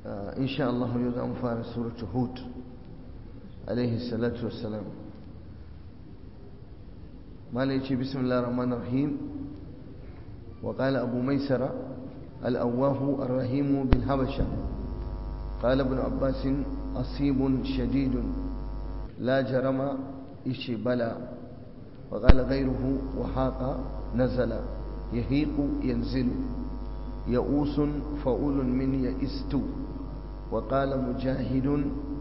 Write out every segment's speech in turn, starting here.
إن شاء الله يوزع مفارس سورة هود عليه الصلاة والسلام ما ليش بسم الله الرحمن الرحيم وقال أبو ميسرة الأواه الرحيم بالحبشة قال ابن عباس أصيب شديد لا جرم إشي بلا وقال غيره وحاق نزل يهيق ينزل يئوس فؤول من يئست وقال مجاهد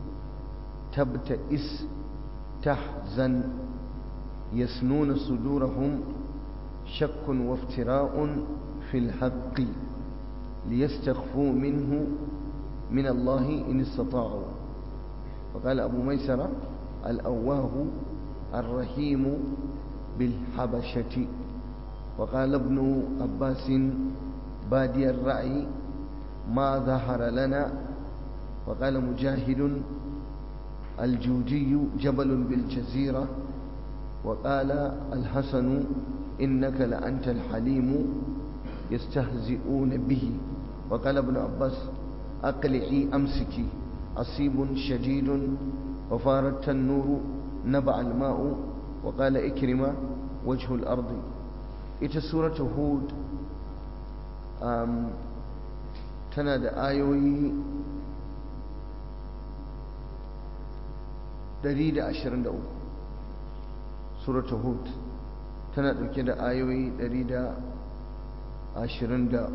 تبتئس تحزن يسنون صدورهم شك وافتراء في الحق ليستخفوا منه من الله إن استطاعوا وقال أبو ميسرة الأواه الرحيم بالحبشة وقال ابن عباس بادي الرأي ما ظهر لنا وقال مجاهد الجودي جبل بالجزيرة وقال الحسن إنك لأنت الحليم يستهزئون به وقال ابن عباس أقلعي أمسكي أصيب شديد وفارت النور نبع الماء وقال إكرم وجه الأرض ita suratu hud um, tana da ayoyi 123 suratu hud tana dauke da ayoyi 123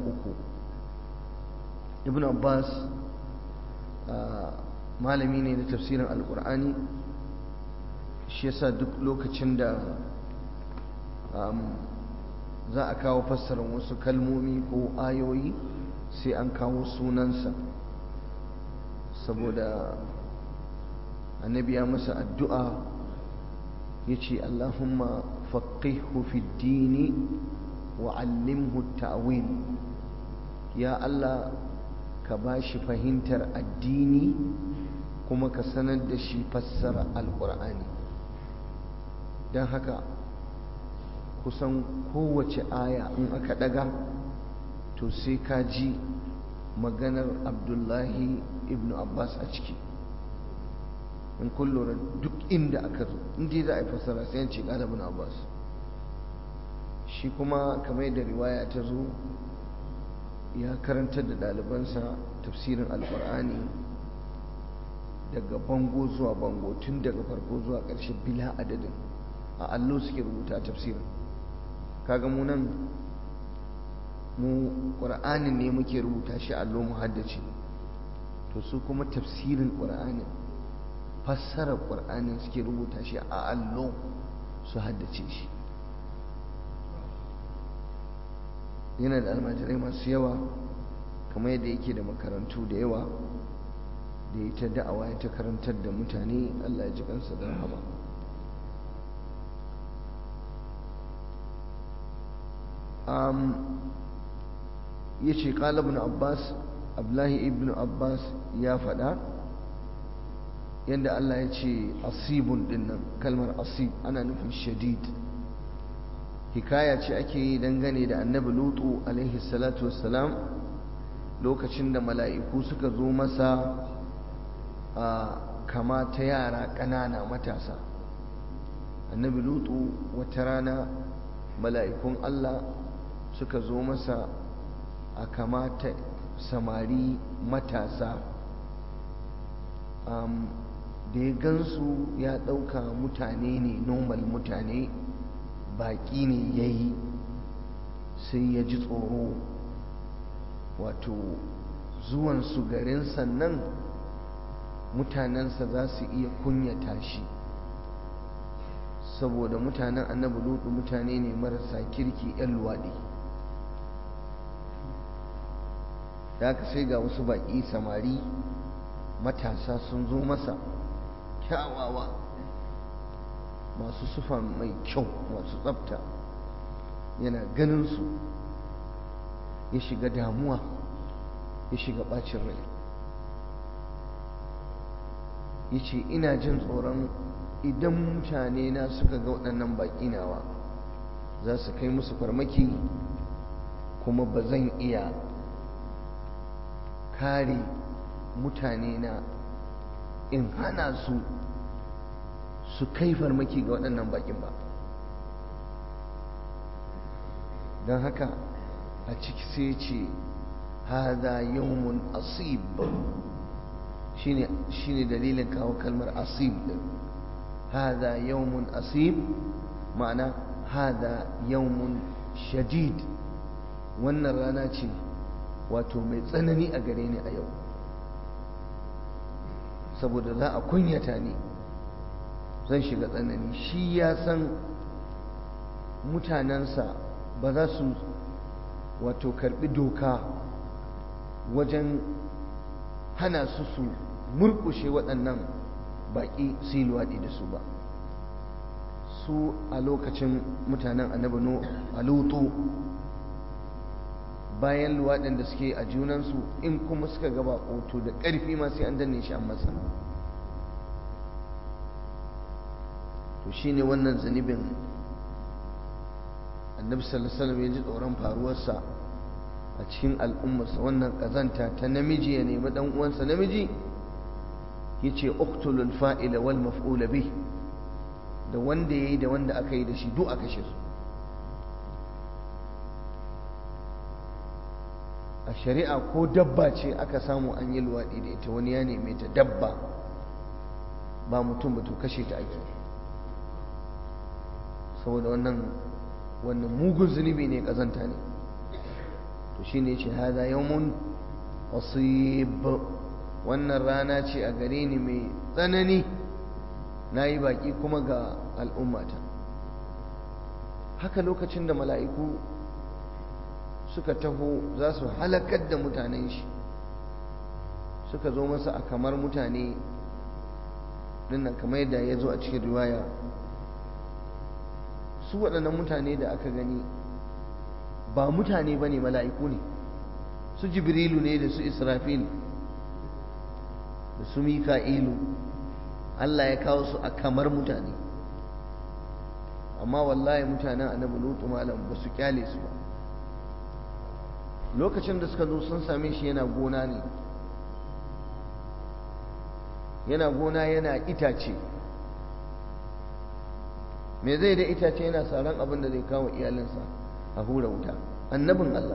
ibn abbas uh, malami ne na tafsirin alkur'ani shi yasa duk lokacin da um, za a kawo fassarar wasu kalmomi ko ayoyi sai an kawo sunansa saboda annabi ya masa addu'a ya ce allahumma faqihu fi dini wa allimhu ta'wil ya allah ka ba shi fahimtar addini kuma ka sanar da shi fassara alƙur'ani don haka kusan kowace aya in aka daga to sai ka ji maganar abdullahi ibn abbas a ciki in kullura duk inda aka zo inda za a yi fassara sai yanci ƙala ibn abbas shi kuma kamar yadda riwaya ta zo ya karantar da ɗalibansa tafsirin alƙur'ani daga bango zuwa bango tun daga farko zuwa ƙarshe bila adadin a allo suke rubuta tafsirin kaga mu nan mu ƙur'anin ne muke rubuta shi allo mu haddace to su kuma tafsirin ƙur'anin fassarar ƙur'anin suke rubuta shi a allo su haddace shi yana da almajirai masu yawa kamar yadda yake da makarantu da yawa da ya ta da'awa ya ta karantar da mutane allah ya ji kansa da rahama ya ce ibn abbas abdullahi ibn abbas ya faɗa yadda allah ya ce asibun dinnan kalmar asib ana nufin shadid hikaya ce ake yi dangane da annabi lutu alaihi salatu wassalam lokacin da mala'iku suka zo masa a kama ta yara ƙanana matasa annabi lutu wata rana mala'ikun allah suka zo masa a kamata samari matasa um, da ya gansu ya ɗauka mutane ne normal mutane baƙi ne ya yi sai ya ji tsoro wato zuwansu garin sannan mutanensa za su iya kunyata shi saboda mutanen annabi lutu mutane ne marasa kirki 'yan luwaɗi da aka sai ga wasu baƙi samari matasa sun zo masa kyawawa masu sufa mai kyau masu tsafta yana ganin su ya shiga damuwa ya shiga ɓacin rai ya ce ina jin tsoron idan mutane na suka ga waɗannan baƙi nawa za su kai musu farmaki kuma ba zan iya kare mutane na in hana su su kai farmaki ga waɗannan bakin ba don haka a ciki sai ce hada yawmun asib shine shine dalilin kawo kalmar asib din hada yawmun asib ma'ana hada yawmun shadid wannan rana ce wato mai tsanani a gare ni a yau saboda za a kunyata ni zan shiga tsanani shi ya san mutanensa ba za su wato karbi doka wajen hana su su murkushe waɗannan baƙi su yi luwaɗi da su ba su a lokacin mutanen annabi a lutu bayan luwaɗin da suke a junansu in kuma suka gaba ƙoto da ƙarfi ma sai an danne shi an masa to shine wannan zunubin annabi sallallahu alaihi wasallam ya ji tsoron faruwarsa a cikin al'ummarsa wannan kazanta ta namiji ya nemi dan uwansa namiji yace uqtulul fa'ila wal maf'ula bih da wanda yayi da wanda aka yi da shi duk aka shi su a shari'a ko dabba ce aka samu an yi luwaɗi da ita wani ya neme ta dabba ba mutum ba to kashe ta ake saboda wannan wannan mugun zunubi ne kazanta ne to shine yace hada yawmun asib wannan rana ce a gare ni mai tsanani nayi baki kuma ga al'ummata haka lokacin da mala'iku suka taho za su halakar da mutanen shi suka zo masa a kamar mutane dinnan kamar yadda ya zo a cikin riwaya su waɗannan mutane da aka gani ba mutane ba ne mala'iku ne su jibrilu ne da su israfil da su mika'ilu Allah ya kawo su a kamar mutane amma wallahi mutanen annabi lutu malam ba su kyale su ba lokacin da suka zo sun same shi yana gona ne yana gona yana itace me zai da itace yana saran abin da zai kawo iyalinsa a hura wuta annabin Allah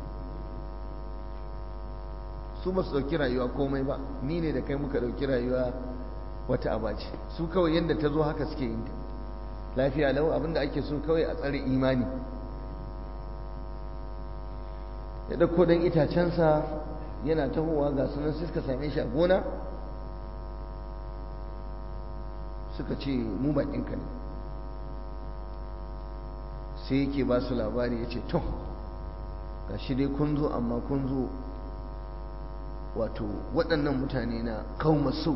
su ba su ɗauki rayuwa komai ba ni ne da kai muka ɗauki rayuwa wata abaci su kawai yadda ta zo haka suke yin ta lafiya lau abin da ake so kawai a tsare imani ya ɗauko ɗan itacensa yana tahowa ga sunan sai suka same shi a gona suka ce mu baƙinka ne sai yake ba su labari ya ce to ga shi dai kun zo amma kun zo wato waɗannan mutane na kauma sau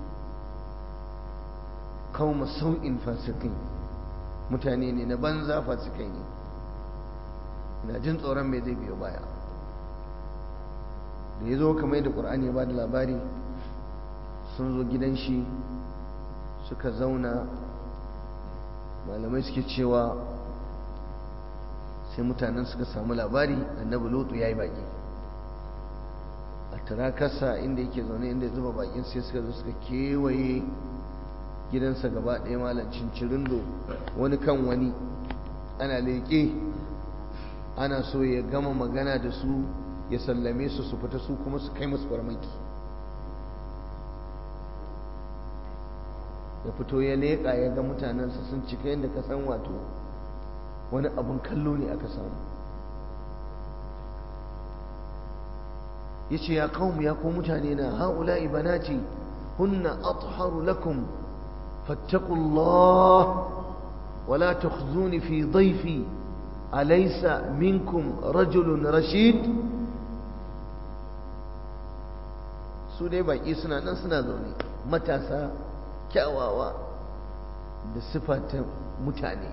kauma sau'in fasikai mutane ne na banza fasikai ne na jin tsoron mai zai biyo baya da ya zo kamar yadda ƙur'ani ya ba da labari sun zo gidan shi suka zauna malamai suke cewa sai mutanen suka samu labari annabi lutu ya yi baki a turakarsa inda yake zaune inda ya zuba bakin sai suka zo suka kewaye gidansa gaba ɗaya malancin cirindo wani kan wani ana leƙe ana so ya gama magana da su ya sallame su su fita su kuma su kai masu farmaki ya fito ya leƙa ya ga mutanensa sun cika yadda ka san wato wani abin kallo ne aka samu ya ce ya kawo ya ko mutane na haula ibanati hunna atharu lakum fattaqullah wala tukhzuni fi dhayfi alaysa minkum rajulun rashid su dai baki suna nan suna zaune matasa kyawawa da sifata mutane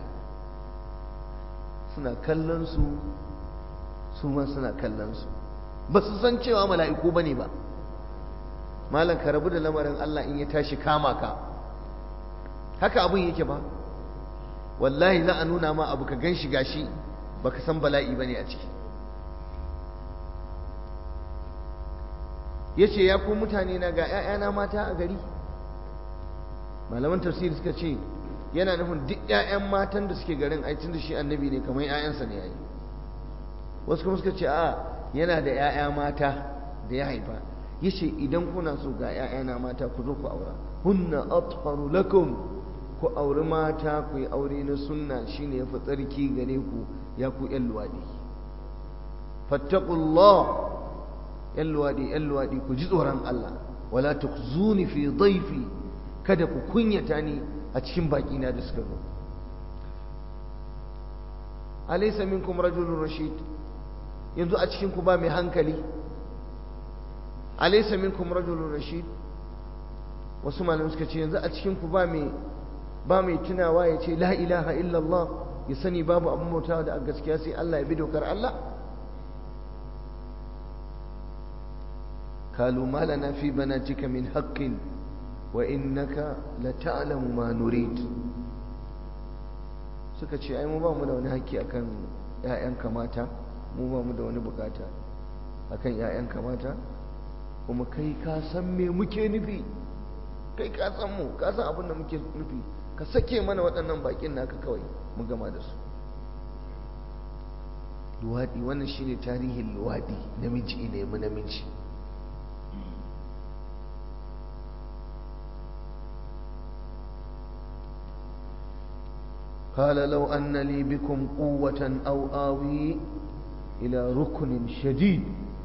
suna kallon su su ma suna kallon su ba su san cewa mala'iku bane ba malam ka rabu da lamarin Allah in ya tashi kama ka haka abun yake ba wallahi za a nuna ma abu ka gan shi gashi baka san bala'i bane a ciki yace ya ku mutane na ga ƴaƴana mata a gari malaman tafsiri suka ce yana nufin duk ƴaƴan matan da suke garin ai tun da shi annabi ne kamar ƴaƴansa ne yayi wasu kuma suka ce a yana da ƴaƴa mata da ya haifa yace idan kuna so ga ƴaƴana mata ku zo ku aura hunna atharu lakum ku auri mata ku yi aure na sunna shine yafi tsarki gare ku ya ku ƴan luwadi fattaqullah ƴan luwadi ƴan luwadi ku ji tsoron Allah wala tukhzuni fi dhayfi kada ku kunyata ni a cikin baki na da suka zo alaysa minkum rajulun rashid yanzu a cikin ku ba mai hankali alaysa minkum rajulun rashid wasu malamai suka ce yanzu a cikin ku ba mai ba mai tunawa ya ce la ilaha illallah ya sani babu abin bautawa da gaskiya sai Allah ya bi dokar Allah قالوا ما لنا في بناتك من حق وإنك لتعلم ما نريد suka ce ai mu ba mu da wani haƙƙi akan ƴaƴanka mata mu ba mu da wani bukata akan ƴaƴanka mata kuma kai ka san me muke nufi kai ka san mu ka san abin da muke nufi ka sake mana waɗannan baƙin naka kawai mu gama da su luwaɗi wannan shine tarihin luwaɗi namiji ne mu namiji قال لو أن لي بكم قوة أو آوي إلى ركن شديد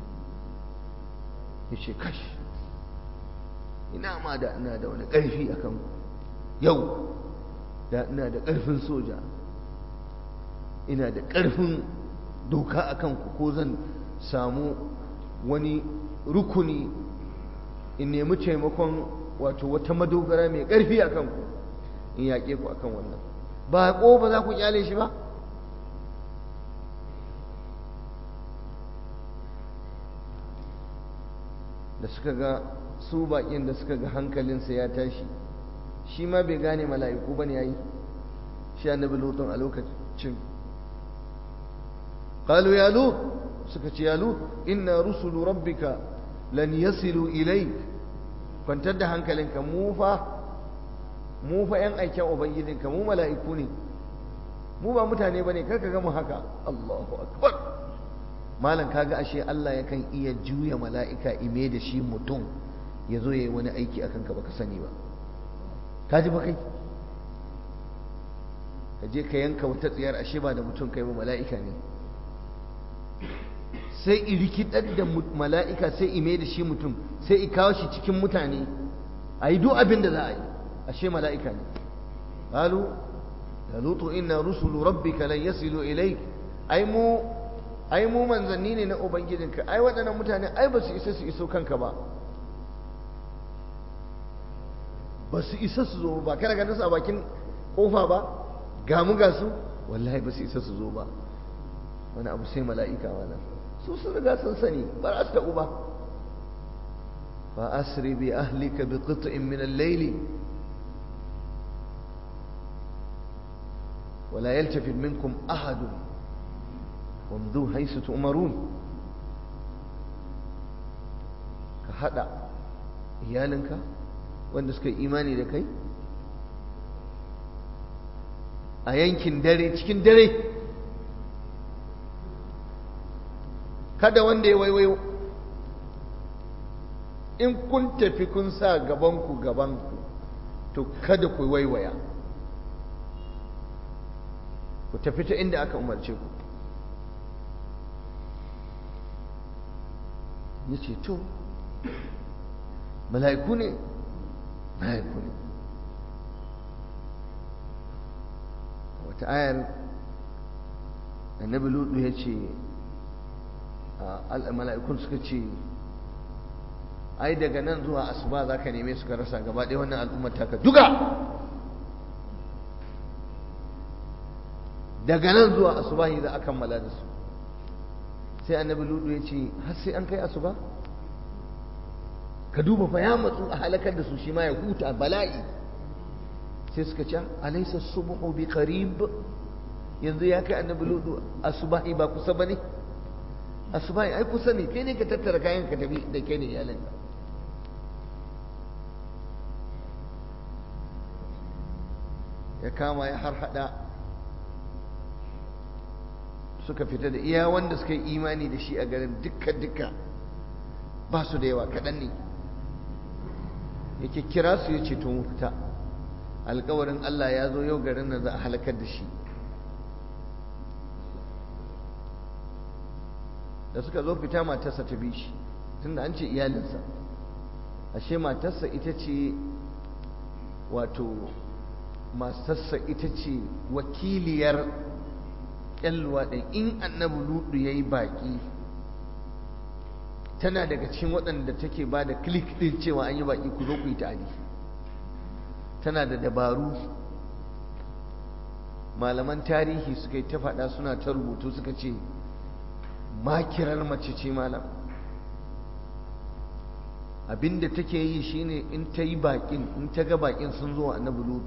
yace kash ina ma da ina da wani ƙarfi a kan yau da ina da ƙarfin soja ina da ƙarfin doka a kanku ko zan samu wani rukuni in nemi taimakon wato wata madogara mai ƙarfi a kanku in yaƙe ku akan wannan ba ko ba za ku kyale shi ba da suka ga su baƙin da suka ga hankalinsa ya tashi shi ma bai gane mala'iku ba ne ya yi shi annabi lutun a lokacin قالوا يا لوط سكت يا لوط إن رسل ربك لن يصلوا إليك kwantar da hankalinka mu fa mu fa yan aikin ubangijinka mu mala'iku ne mu ba mutane bane kar ka ga mu haka Allahu akbar malam kaga ashe Allah yakan iya juya mala'ika ime da shi mutum ya zo yayi wani aiki akan ka baka sani ba ka ji ba kai ka je ka yanka wata tsiyar ashe ba da mutum kai ba mala'ika ne sai i rikidar da mala'ika sai ime da shi mutum sai i kawo shi cikin mutane a yi duk abin da za a yi ashe mala'ika ne qalu ya lutu inna rusulu rabbika lan yasilu ilaik ai mu ai mu manzanni ne na ubangijinka ai waɗannan mutane ai ba su isa su iso kanka ba ba su isa su zo ba kana ganin su a bakin kofa ba ga mu ga su wallahi ba su isa su zo ba wani abu sai mala'ika wannan su sun riga sun sani ba za su taɓu ba fa asri bi ahlika bi qit'in min al-layl ولا يلتفت منكم أحد وامضوا حيث تؤمرون كهذا iyalinka wanda suka yi imani da kai a yankin dare cikin dare kada wanda ya waiwayo in kun tafi kun sa gabanku gabanku to kada ku waiwaya ku tafi ta inda aka umarce ku ya ce to mala'iku ne mala'iku ne wata ayar annabi lutu ya ce mala'ikun suka ce ai daga nan zuwa asuba za ka neme suka rasa gaba ɗaya wannan al'ummar taka duka daga nan zuwa asuba za a kammala da su sai annabi lutu ya ce har sai an kai asuba ka duba fa ya matsu a halakar da su shi ma ya huta bala'i sai suka ce alaysa subhu bi qarib yanzu ya kai annabi lutu asubahi ba kusa bane asubahi ai kusa ne kai ne ka tattara kayan ka tafi da kai ne iyalanka ya kama ya har hada suka fita da iya wanda suka yi imani da shi a garin dukka-dukka ba su da yawa kaɗan ne yake kira su ya ce tun fita alkawarin Allah ya zo yau garin nan za a halakar da shi da suka zo fita matarsa ta bi shi tunda an ce iyalinsa ashe matarsa ita ce wato matarsa ita ce wakiliyar yan luwaɗin in annabi ludu ya yi baƙi tana daga cikin waɗanda take ba da klik ɗin cewa an yi baƙi ku zo ku yi ta'adi tana da dabaru malaman tarihi suka yi ta faɗa suna ta rubutu suka ce makirar mace ce malam abinda take yi shine in ta yi baƙin in ta ga baƙin sun zo annabi lutu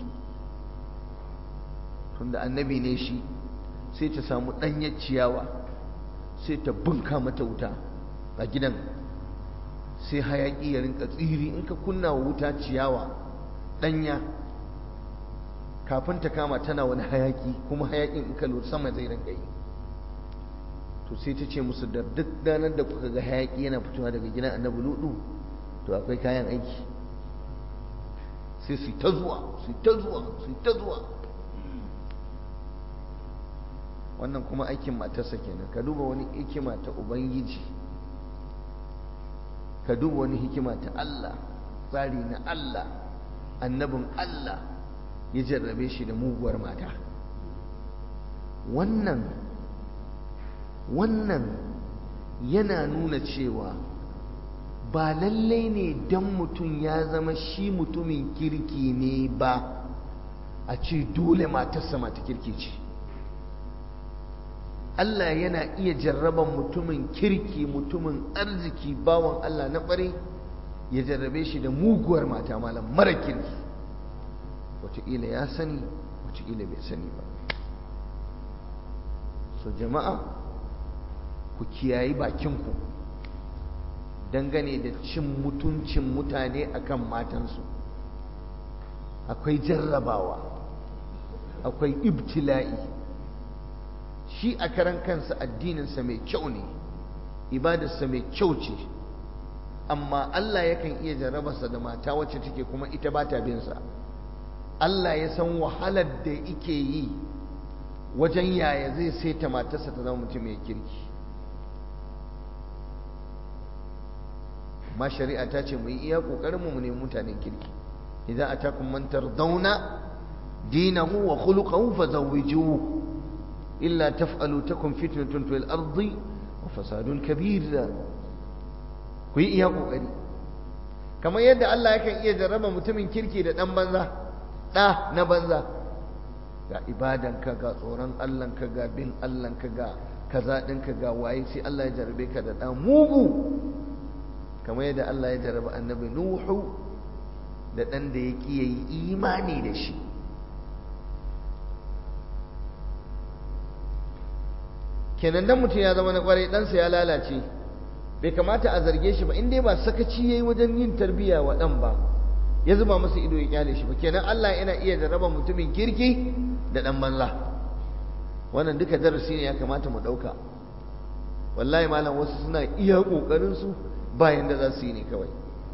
tunda annabi ne shi sai ta samu ɗanyar ciyawa sai ta bunka mata wuta a gidan sai hayaƙi ya rinka tsiri in ka kunna wa wuta ciyawa ɗanya kafin ta kama tana wani hayaƙi kuma hayaƙin in ka lura sama zai rinka yi to sai ta ce musu da duk ranar da kuka ga hayaƙi yana fitowa daga gidan annabi ludu to akwai kayan aiki sai su ta zuwa su ta zuwa su ta zuwa wannan kuma aikin matarsa kenan ka duba wani hikima ta ubangiji ka duba wani hikima ta Allah tsari na Allah annabin Allah ya jarrabe shi da muguwar mata wannan wannan yana nuna cewa ba lallai ne don mutum ya zama shi mutumin kirki ne ba a ce dole matarsa mata kirki ce Allah yana iya jarraban mutumin kirki mutumin arziki bawan Allah na ƙware ya jarrabe shi da muguwar mata malam mara kirki wataƙila ya sani wataƙila bai sani ba so jama'a ku kiyayi bakinku dangane da cin mutuncin mutane akan matansu akwai jarrabawa akwai ibtila'i shi a karan kansa addininsa mai kyau ne ibadarsa mai kyau ce amma Allah yakan iya jarrabarsa da mata wacce take kuma ita ba ta binsa Allah ya san wahalar da ike yi wajen yaya zai saita matarsa ta zama mutum mai kirki ma shari'a ta ce mu yi iya kokarin mu ne mutanen kirki idan atakum man tardawna dinahu wa khuluquhu fazawwijuhu illa taf'alu takun fitnatun fil ardi wa fasadun kabir ku yi iya kokari kamar yadda Allah yakan iya jarraba mutumin kirki da dan banza da na banza ga ibadanka ga tsoron Allahnka ga bin Allahnka ga kaza ɗinka ga waye sai Allah ya jarrabe ka da ɗan mugu kamar yadda Allah ya jarraba annabi Nuhu da ɗan da ya ƙi yi imani da shi kenan dan mutum ya zama na kwarai ɗansa ya lalace bai kamata a zarge shi ba in dai ba sakaci yayi wajen yin tarbiyya wa ɗan ba ya zuba masa ido ya kyale shi ba kenan Allah yana iya jarraba mutumin kirki da ɗan banza wannan duka darasi ne ya kamata mu ɗauka wallahi malam wasu suna iya ƙoƙarin su bayan da za su yi ne kawai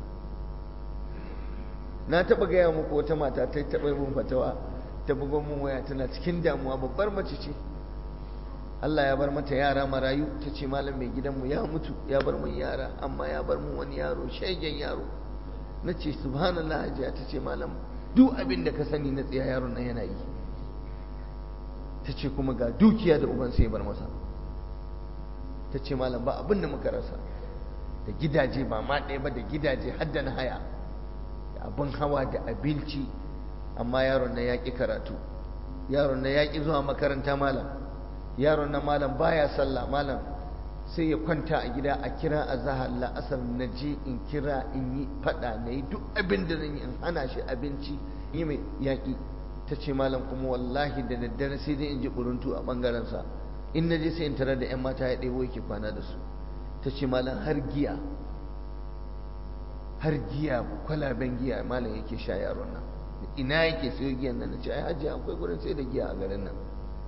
na taɓa gaya muku wata mata ta taɓa mun fatawa ta bugon mun waya tana cikin damuwa babbar mace ce Allah ya bar mata yara marayu ta ce malam mai gidanmu ya mutu ya bar mun yara amma ya bar mun wani yaro shegen yaro na ce subhanallah hajiya ta ce malam duk abin da ka sani na tsiya yaron nan yana yi ta ce kuma ga dukiya da uban sai bar masa ta ce malam ba abin da muka rasa da gidaje ba ma ɗaya ba da gidaje har da na haya da abin hawa da abinci amma yaron nan ya ƙi karatu yaron nan ya ƙi zuwa makaranta malam yaron nan malam baya sallah malam sai ya kwanta a gida a kira a zahar la'asar na je in kira in yi fada na yi duk abin da zan yi in hana shi abinci yi mai yaƙi ta ce malam kuma wallahi da daddare sai dai in ji buruntu a ɓangarensa in na je sai in tarar da 'yan mata ya ɗebo yake kwana da su ta ce malam har giya har giya kwalaben giya malam yake sha yaron nan ina yake sayo giyan nan ce ai hajji akwai gurin sai da giya a garin nan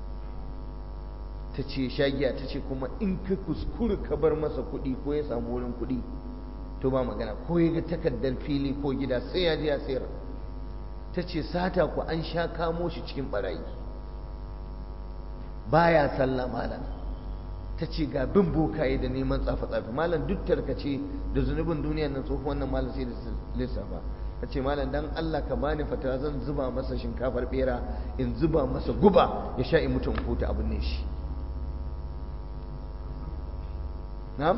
ta ce sha giya ta ce kuma in ka kuskure ka bar masa kuɗi ko ya samu wurin kuɗi to ba magana ko ya ga takardar fili ko gida sai ya je ya sayar ta ce sata ku an sha kamo shi cikin barayi baya sallah malam ta ce ga bin bokaye da neman tsafe-tsafe malam duk tarkace da zunubin duniyar nan tsohon wannan malam sai da lissafa ta ce malam dan Allah ka bani fata zan zuba masa shinkafar bera in zuba masa guba ya sha in mutu in huta abin ne shi na'am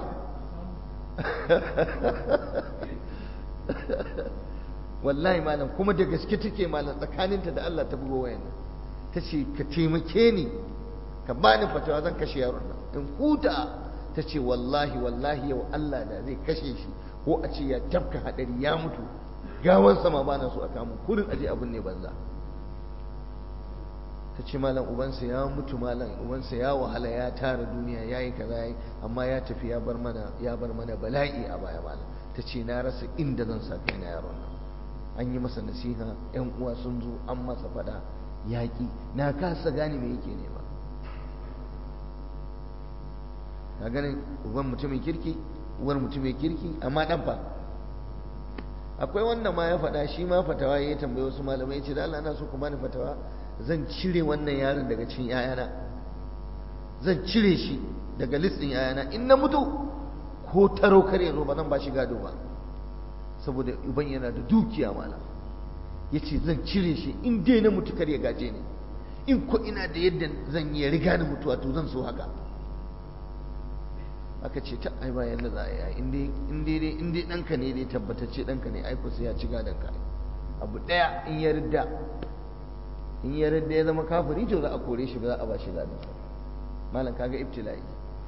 wallahi malam kuma da gaske take malam tsakaninta da Allah ta bugo wayan ta ce ka taimake ni ka bani fatawa zan kashe yaron nan in huta ta ce wallahi wallahi yau Allah da zai kashe shi ko a ce ya tafka hadari ya mutu gawan sama ba na so a kamun kurin aje abin ne banza ta ce malam ubansa ya mutu malam ubansa ya wahala ya tara duniya ya yi kaza ya amma ya tafi ya bar mana ya bar mana bala'i a baya malam ta ce na rasa inda zan sa kai na yaron nan an yi masa nasiha yan uwa sun zo an masa fada yaƙi na kasa gane me yake nema ka ganin uban mutumin kirki uwar mutumin kirki amma dan fa akwai wanda ma ya faɗa shi ma fatawa ya tambaye wasu malamai ya ce da Allah ana so ku bani fatawa zan cire wannan yaron daga cikin yayana zan cire shi daga listin yayana in na mutu ko taro kare zo ba zan ba shi gado ba saboda uban yana da dukiya malam ya ce zan cire shi in dai na mutu kar ya gaje ni in ko ina da yadda zan yi riga ni mutuwa to zan so haka aka ce ta ai bayan da za a yi in dai in dai in dai ɗanka ne dai tabbatacce ɗanka ne ai sai ya ci gadon ka abu ɗaya in ya ridda in ya ridda ya zama kafiri to za a kore shi ba za a ba shi gadon malam kaga ibtila'i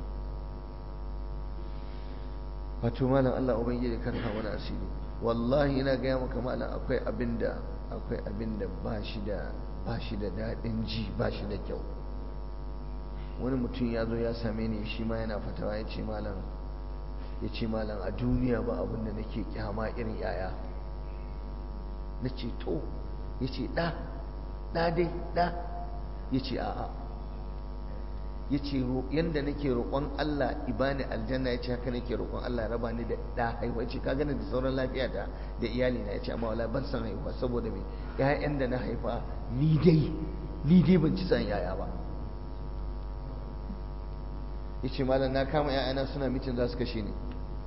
wato malam Allah ubangiji kan hawa na asiri wallahi ina gaya maka malam akwai abinda akwai abinda ba shi da ba shi da daɗin ji ba shi da kyau wani mutum ya zo ya same ni shi ma yana fatawa ya ce malam ya ce malam a duniya ba abin da nake kyama irin yaya na ce to ya ce ɗa ɗa dai ɗa ya ce a'a ya ce yadda nake roƙon Allah ibani aljanna ya ce haka nake roƙon Allah ya raba ni da ɗa haihuwa ya ce ka gani da sauran lafiya da da iyali na ya ce amma wala ban san haihuwa saboda me ƴaƴan da na haifa ni dai ni dai ban ci san yaya ba ya ce malam na kama ‘ya'yana suna mitin za su kashe ni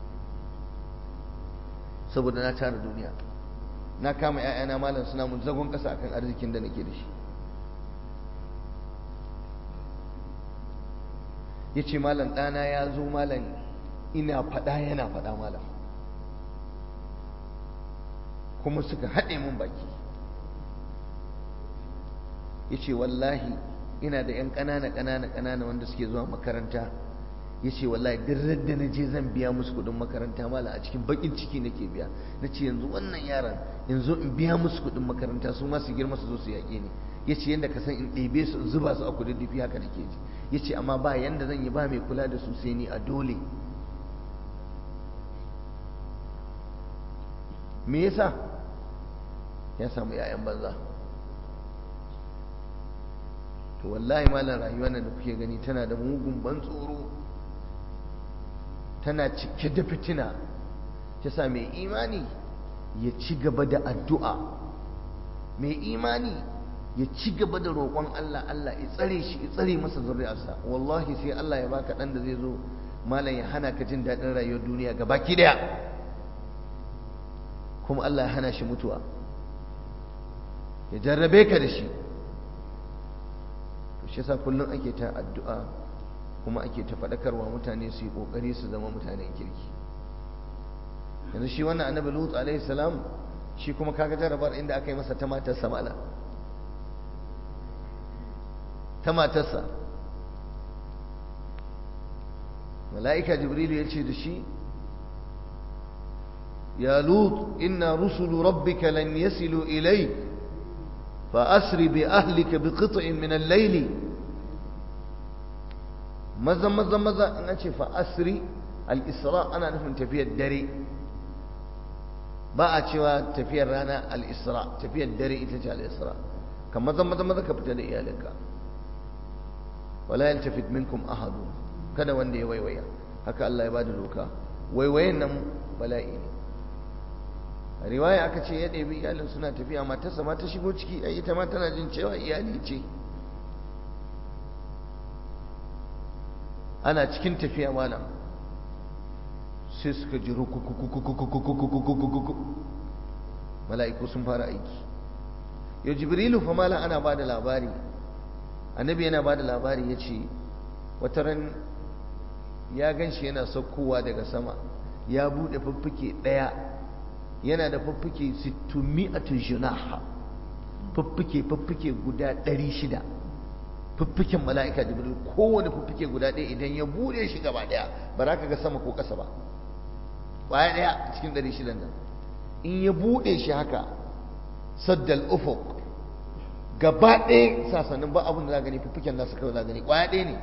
saboda na tara duniya na kama ‘ya'yana malam suna mun zagon ƙasa akan arzikin da nake da shi ya ce malam ɗana ya zo malam ina faɗa yana faɗa malam kuma suka haɗe mun baki ya ce wallahi ina da 'yan ƙanana ƙanana ƙanana wanda suke zuwa makaranta ya ce wallahi duk da na je zan biya musu kuɗin makaranta mala a cikin baƙin ciki nake biya na ce yanzu wannan yaran yanzu in biya musu kuɗin makaranta su ma su girma su zo su yaƙe ni ya ce yadda ka san in ɗebe su in zuba su a kudin dufi haka nake ji ya ce amma ba yanda zan yi ba mai kula da su sai ni a dole me yasa ya samu 'ya'yan banza to wallahi malam rayuwar nan da kuke gani tana da mugun ban tsoro tana cike da fitina sa mai imani ya ci gaba da addu'a mai imani ya ci gaba da roƙon Allah Allah ya tsare shi ya tsare masa zuri'arsa wallahi sai Allah ya baka dan da zai zo malam ya hana ka jin daɗin rayuwar duniya gaba ki daya kuma Allah ya hana shi mutuwa ya jarrabe ka da shi shi yasa kullum ake ta addu'a kuma ake ta faɗakarwa mutane su yi ƙoƙari su zama mutanen kirki yanzu shi wannan annabi lut alaihi salam shi kuma kaga jarabar inda aka yi masa ta matarsa mala ta matarsa mala'ika jibrilu ya ce da shi ya lut inna rusulu rabbika lan yasilu ilayk فأسر بأهلك بقطع من الليل ماذا ماذا ماذا أنا فأسري الإسراء أنا نفهم تفيا الدري ba a cewa tafiyar rana al-isra tafiyar dare ita ce al-isra kamar zan maza maza ka fita da iyalinka wala yaltafit minkum ahadu kada wanda ya waiwaya haka Allah ya bada doka waiwayen nan bala'i ne a riwaya aka ce ya ɗebi iyalin suna tafiya matarsa ma ta shigo ciki ai ita ma tana jin cewa iyali ce ana cikin tafiya malam sai suka ji mala'iku sun fara aiki yau jibrilu fa malam ana ba da labari annabi yana ba da labari ya ce wata ran ya gan shi yana saukowa daga sama ya buɗe fuffuke ɗaya yana da fuffuke sittumi'atu junaha fuffuke fuffuke guda ɗari shida fuffuken mala'ika jibril kowane fuffuke guda ɗaya idan ya buɗe shi gaba ɗaya ba za ka ga sama ko ƙasa ba ƙwaya ɗaya a cikin ɗari shidan nan in ya buɗe shi haka saddal ufuk gaba ɗaya sasannin ba abin da za gani fuffuken nasu kawai za gani ƙwaya ɗaya ne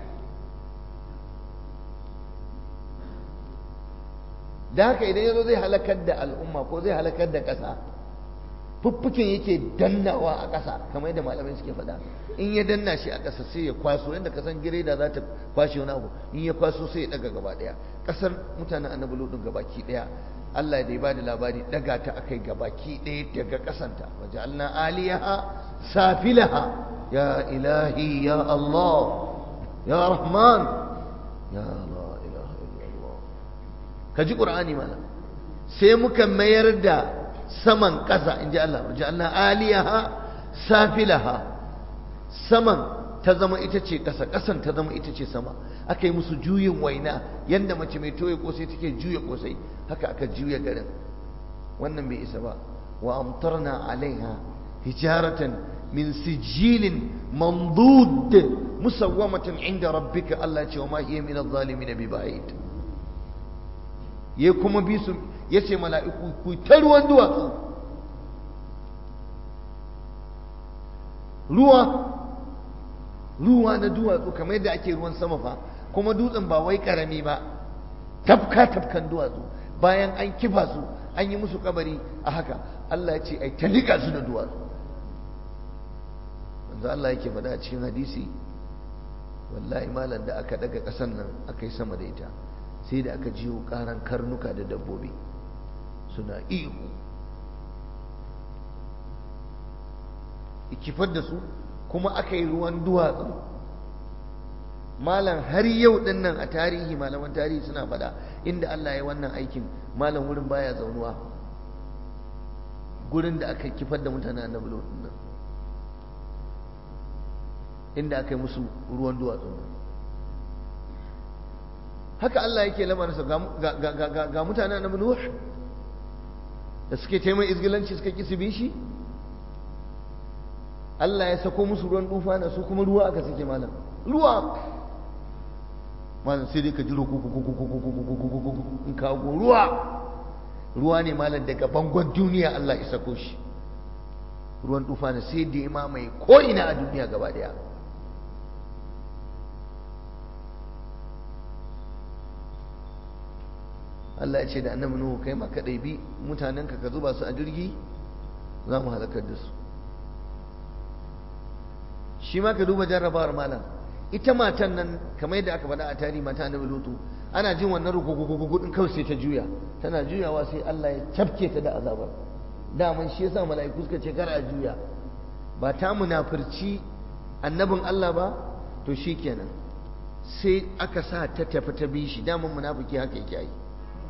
da haka idan ya zo zai halakar da al'umma ko zai halakar da ƙasa fuffuken yake dannawa a ƙasa kamar yadda malamai suke faɗa in ya danna shi a ƙasa sai ya kwaso yadda kasan gireda za ta kwashe wani abu in ya kwaso sai ya ɗaga gaba ɗaya ƙasar mutanen annabi lodin gabaki ɗaya Allah da ya bada labari ɗaga ta akai gabaki ɗaya daga ƙasanta waje alna aliyaha safilaha ya ilahi ya Allah ya rahman ya Allah ka ji ƙur'ani mana sai muka mayar da saman ƙasa in ji Allah ja'alna aliyaha safilaha saman ta zama ita ce ƙasa ƙasan ta zama ita ce sama aka yi musu juyin waina yadda mace mai toye kosai take juya kosai haka aka juya garin wannan bai isa ba wa amtarna alaiha hijaratan min sijilin mandud musawwamatan inda rabbika Allah ce wa ma hiya min adh-dhalimin bi ba'id ya kuma bi su ya ce mala'iku ku ta ruwan duwatsu ruwa ruwa na duwatsu kamar yadda ake ruwan sama fa kuma dutsen ba wai karami ba tafka tafkan duwatsu bayan an kifa su an yi musu kabari a haka Allah ya ce ai ta liƙa su da duwatsu wanzu Allah yake faɗa a cikin hadisi wallahi malam da aka daga ƙasan nan aka yi sama da ita sai da aka jiyo karan karnuka da dabbobi suna ihu ikifar da su kuma aka yi ruwan duwatsu malam har yau din nan a tarihi malaman tarihi suna fada inda Allah ya wannan aikin malam wurin baya zaunuwa gurin da aka kifar da mutane annabi din nan inda aka yi musu ruwan duwatsu haka Allah yake lamarinsa ga mutane na Nuh da suke taimai izgilanci suka ƙi su bi shi Allah ya sako musu ruwan dufa na su kuma ruwa aka suke malam ruwa malam sai dai ka jiro in kago ruwa ruwa ne malam daga bangon duniya Allah ya sako shi ruwan dufa na sai da ya mamaye ko ina a duniya gaba daya Allah ya ce da annabi Nuhu kai ma ka ɗaibi mutanenka ka zuba su a jirgi za mu halakar da su shi ma ka duba jarrabawar malam ita matan nan kamar yadda aka faɗa a tarihi mata annabi Lutu ana jin wannan rukukukuku din kawai sai ta juya tana juyawa sai Allah ya tafke ta da azabar daman shi yasa mala'iku suka ce kar a juya ba ta munafurci annabin Allah ba to shikenan sai aka sa ta tafi ta bi shi daman munafiki haka yake yi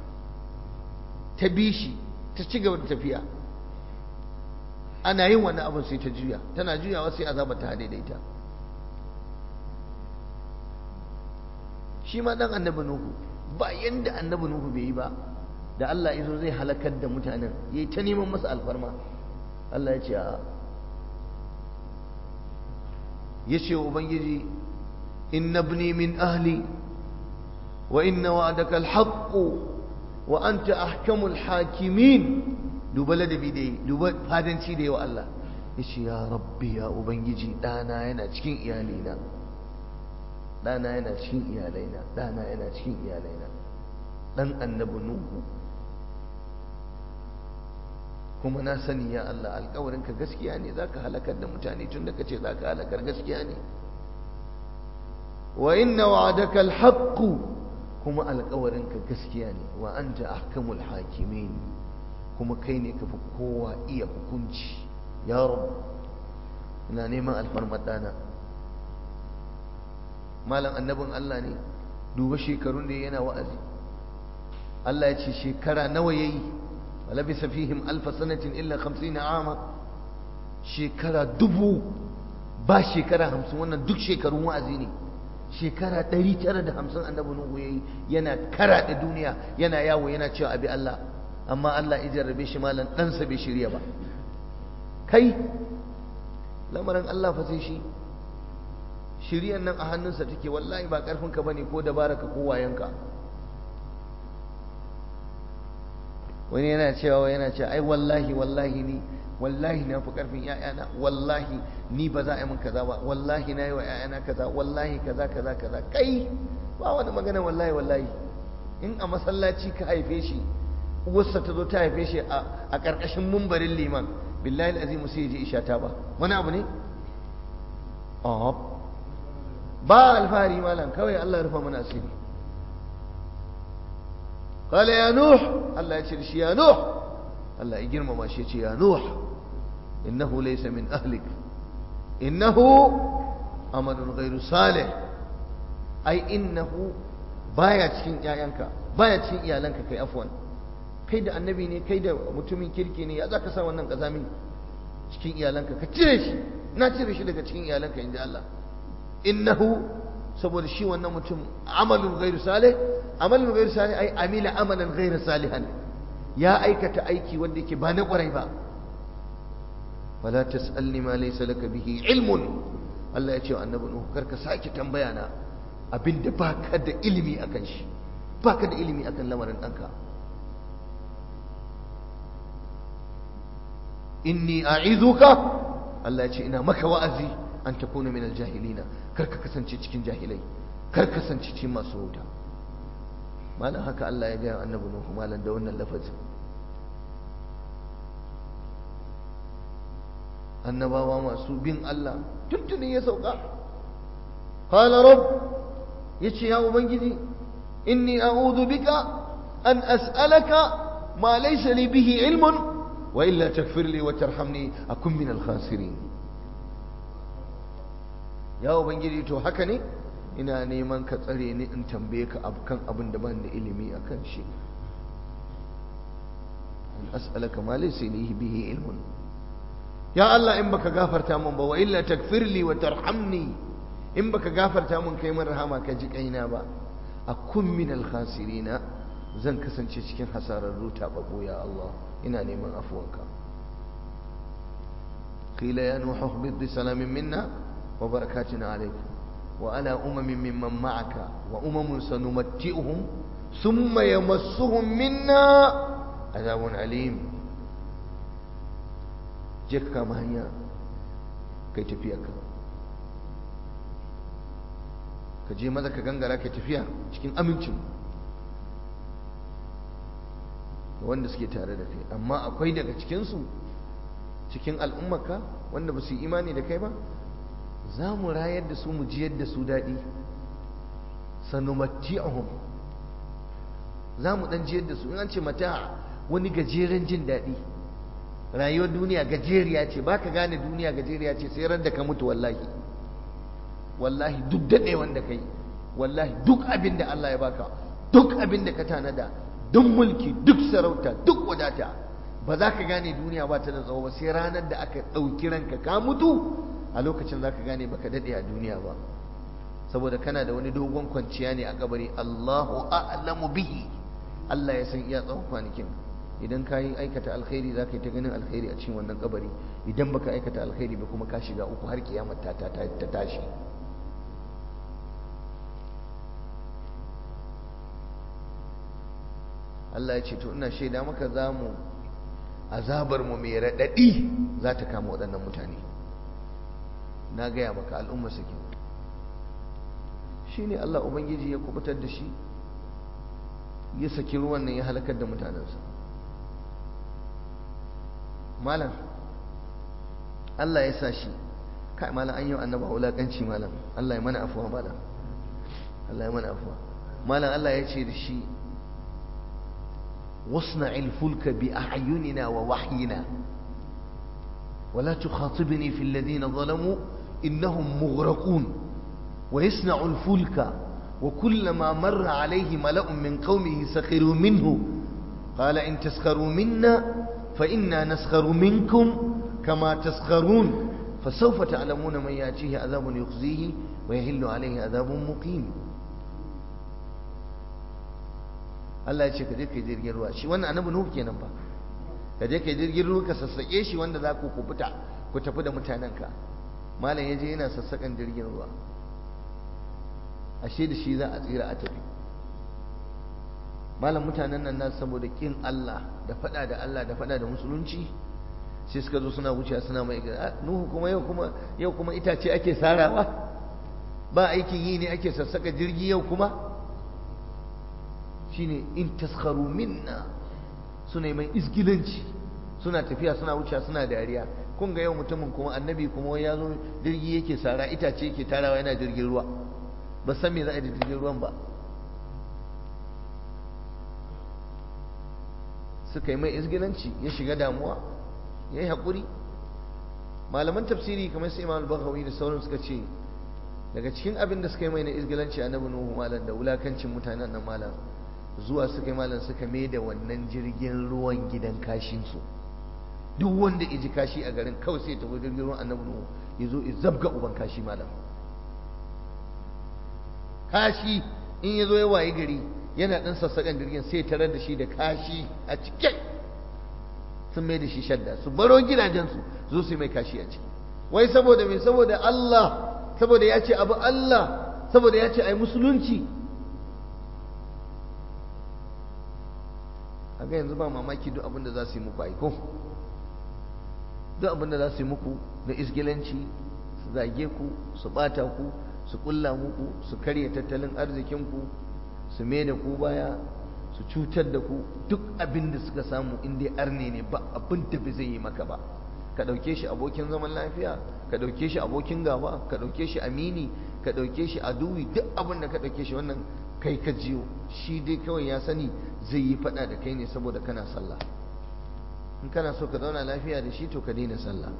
ta bi shi ta ci gaba da tafiya ana yin wannan abin sai ta juya tana juyawa sai azaba ta daidaita shi ma dan annabi nuhu ba yanda annabi nuhu bai yi ba da Allah izo zai halakar da mutanen yayi ta neman masa alfarma Allah ya ce a ya ce wa ubangiji inna ibni min ahli wa inna wa'adaka al-haqq wa anta ahkamul hakimin duba ladabi da yi duba fadanci da yawa Allah ya ce ya rabbi ya ubangiji ɗana yana cikin iyalina ɗana yana cikin iyalaina ɗana yana cikin iyalaina ɗan annabi nuhu kuma na sani ya Allah alkawarinka gaskiya ne za ka halakar da mutane tun da ka ce za ka halakar gaskiya ne wa inna wa'adaka alhaqqu kuma alkawarinka gaskiya ne wa anta ahkamul hakimin kuma kai ne kafi kowa iya hukunci ya rabu ina neman alfarmar dana malam annabin Allah ne duba shekarun da yana wa'azi Allah ya ce shekara nawa yayi ولبث فيهم ألف سنة إلا خمسين عاما شكرا دبو با شكرا همسون wannan duk shekarun wa'azi ne shekara 950 annabi nuhu yayi yana kara da duniya yana yawo yana cewa abi Allah amma Allah ya jarrabe shi malan dan sa bai shirya ba kai lamarin Allah fa sai shi shiriyan nan a hannunsa take wallahi ba karfin ka bane ko dabaraka ko wayanka wani yana cewa yana cewa ai wallahi wallahi ni wallahi na fi karfin ƴaƴana wallahi ni ba za a yi min kaza ba wallahi na yi wa ƴaƴana kaza wallahi kaza kaza kaza kai ba wani magana wallahi wallahi in a masallaci ka haife shi uwarsa ta zo ta haife shi a ƙarƙashin mumbarin liman billahi azimu sai ya je isha ta ba wani abu ne ba alfahari malam kawai Allah ya rufa mana asiri قال يا نوح الله يشرش يا نوح الله يجرم ما شيء يا نوح إنه ليس من أهلك إنه أمل غير صالح أي إنه baya cikin ƴaƴanka baya cikin iyalanka kai afwan kai da annabi ne kai da mutumin kirki ne ya zaka sa wannan kazami cikin iyalanka ka cire shi na cire shi daga cikin iyalanka inda Allah innahu saboda shi wannan mutum amalun ghairu salih amalin gairu salih ai amila amalan gairu salihan ya aikata aiki wanda yake ba na kwarai ba wala tasalni ma laysa laka bihi ilmun Allah ya ce wa annabi Nuhu karka sake tambaya na abinda baka da ilimi akan shi baka da ilimi akan lamarin danka inni a'izuka Allah ya ce ina maka wa'azi an takuna min aljahilina karka kasance cikin jahilai karka kasance cikin masu wuta malam haka Allah ya gaya annabi Nuhu malam da wannan lafazin annabawa masu bin Allah tuntuni ya sauka qala rabb yace ya ubangiji inni a'udhu bika an as'alaka ma laysa li bihi ilmun wa illa taghfir li wa tarhamni akun min al-khasirin ya ubangiji to haka ne ina neman ka tsare ni in tambaye ka kan abin da ban da ilimi a kan shi in as'alaka ma laysa li bihi ilmun ya Allah in baka gafarta min ba wa illa takfirli wa tarhamni in baka gafarta min kai min rahama ka ji kaina ba akun min al khasirina zan kasance cikin hasararru tababbu ya Allah ina neman afuwanka qila ya nuhu bi salamin minna wa barakatuna alayka وعلى أمم ممن معك وأمم سنمتئهم ثم يمسهم منا عذاب عليم جك كما هي كي تفيك ka je maza ka gangara ka tafiya cikin amincin da wanda suke tare da kai amma akwai daga cikinsu cikin al'ummarka wanda ba su yi imani da kai ba za mu rayar da su mu jiyar da su daɗi sanumatti'ahum za mu ɗan jiyar da su in an ce mata wani gajeren jin daɗi rayuwar duniya gajeriya ce ba ka gane duniya gajeriya ce sai ran da ka mutu wallahi wallahi duk daɗe wanda kai wallahi duk abin da Allah ya baka duk abin da ka tanada duk mulki duk sarauta duk wadata ba za ka gane duniya ba ta da tsawo ba sai ranar da aka ɗauki ranka ka mutu a lokacin za ka gane baka daɗe a duniya ba saboda kana da wani dogon kwanciya ne a kabari Allahu a'lamu bihi Allah ya san iya tsawon kwanakin idan ka yi aikata alkhairi za ka yi ta ganin alkhairi a cikin wannan kabari idan baka aikata alkhairi ba kuma ka shiga uku har kiyamar ta ta tashi Allah ya ce to ina shaida maka za mu azabar mu mai raɗaɗi za ta kama waɗannan mutane na gaya maka al'umma suke shi ne Allah Ubangiji ya kubutar da shi ya saki ruwan nan ya halakar da mutanensa malam Allah ya sa shi kai malam an yi wa annaba wulakanci malam Allah ya mana afuwa malam Allah ya mana afuwa malam Allah ya ce da shi wasna'il fulka bi a'yunina wa wahyina ولا تخاطبني في الذين ظلموا إنهم مغرقون ويصنع الفلك وكلما مر عليه ملأ من قومه سخروا منه قال إن تسخروا منا فإنا نسخر منكم كما تسخرون فسوف تعلمون من يأتيه عذاب يخزيه ويهل عليه عذاب مقيم Allah ya ce ka je ka yi jirgin ruwa shi wannan annabi Nuhu kenan ba ka je ka yi jirgin ruwa ka sassaƙe shi wanda za ku kubuta ku tafi da mutanenka malam ya je yana sassaƙan jirgin ruwa ashe da shi za a tsira a tafi malam mutanen nan nasu saboda kin Allah da fada da Allah da fada da musulunci sai suka zo suna wucewa suna mai gida nuhu kuma yau kuma yau kuma itace ake sarawa ba aikin yi ne ake sassaka jirgi yau kuma shine in taskharu minna suna mai isgilanci suna tafiya suna wucewa suna dariya kun ga yau mutumin kuma annabi kuma ya zo jirgi yake sara itace yake tarawa yana jirgin ruwa ba san me za a yi da jirgin ruwan ba suka yi mai izgilanci ya shiga damuwa ya yi haƙuri malaman tafsiri kamar su imam al da sauran suka ce daga cikin abin da suka yi mai na izgilanci annabi nuhu malam da wulakancin mutanen nan malam zuwa suka yi malam suka mai da wannan jirgin ruwan gidan kashinsu duk wanda ya ji kashi a garin kawai sai ya tafi jirgin ruwan annabi nuhu ya zo ya zabga uban kashi malam kashi in ya zo ya waye gari yana ɗan sassaƙan jirgin sai tarar da shi da kashi a cike sun mai da shi shadda su baro gidajensu zo su yi mai kashi a ciki wai saboda mai saboda Allah saboda ya ce abu Allah saboda ya ce ai musulunci a ga yanzu ba mamaki duk abin da za su yi muku aiko duk abin da za su yi muku na isgilanci su zage ku su ɓata ku su ƙulla muku su karya tattalin arzikinku su mai da ku baya su cutar da ku duk abin da suka samu in dai arne ne ba abin da bai zai yi maka ba ka ɗauke shi abokin zaman lafiya ka ɗauke shi abokin gaba ka ɗauke shi amini ka ɗauke shi aduwi duk abin da ka ɗauke shi wannan kai ka jiyo shi dai kawai ya sani zai yi faɗa da kai ne saboda kana sallah in kana so ka zauna lafiya da shi to ka daina sallah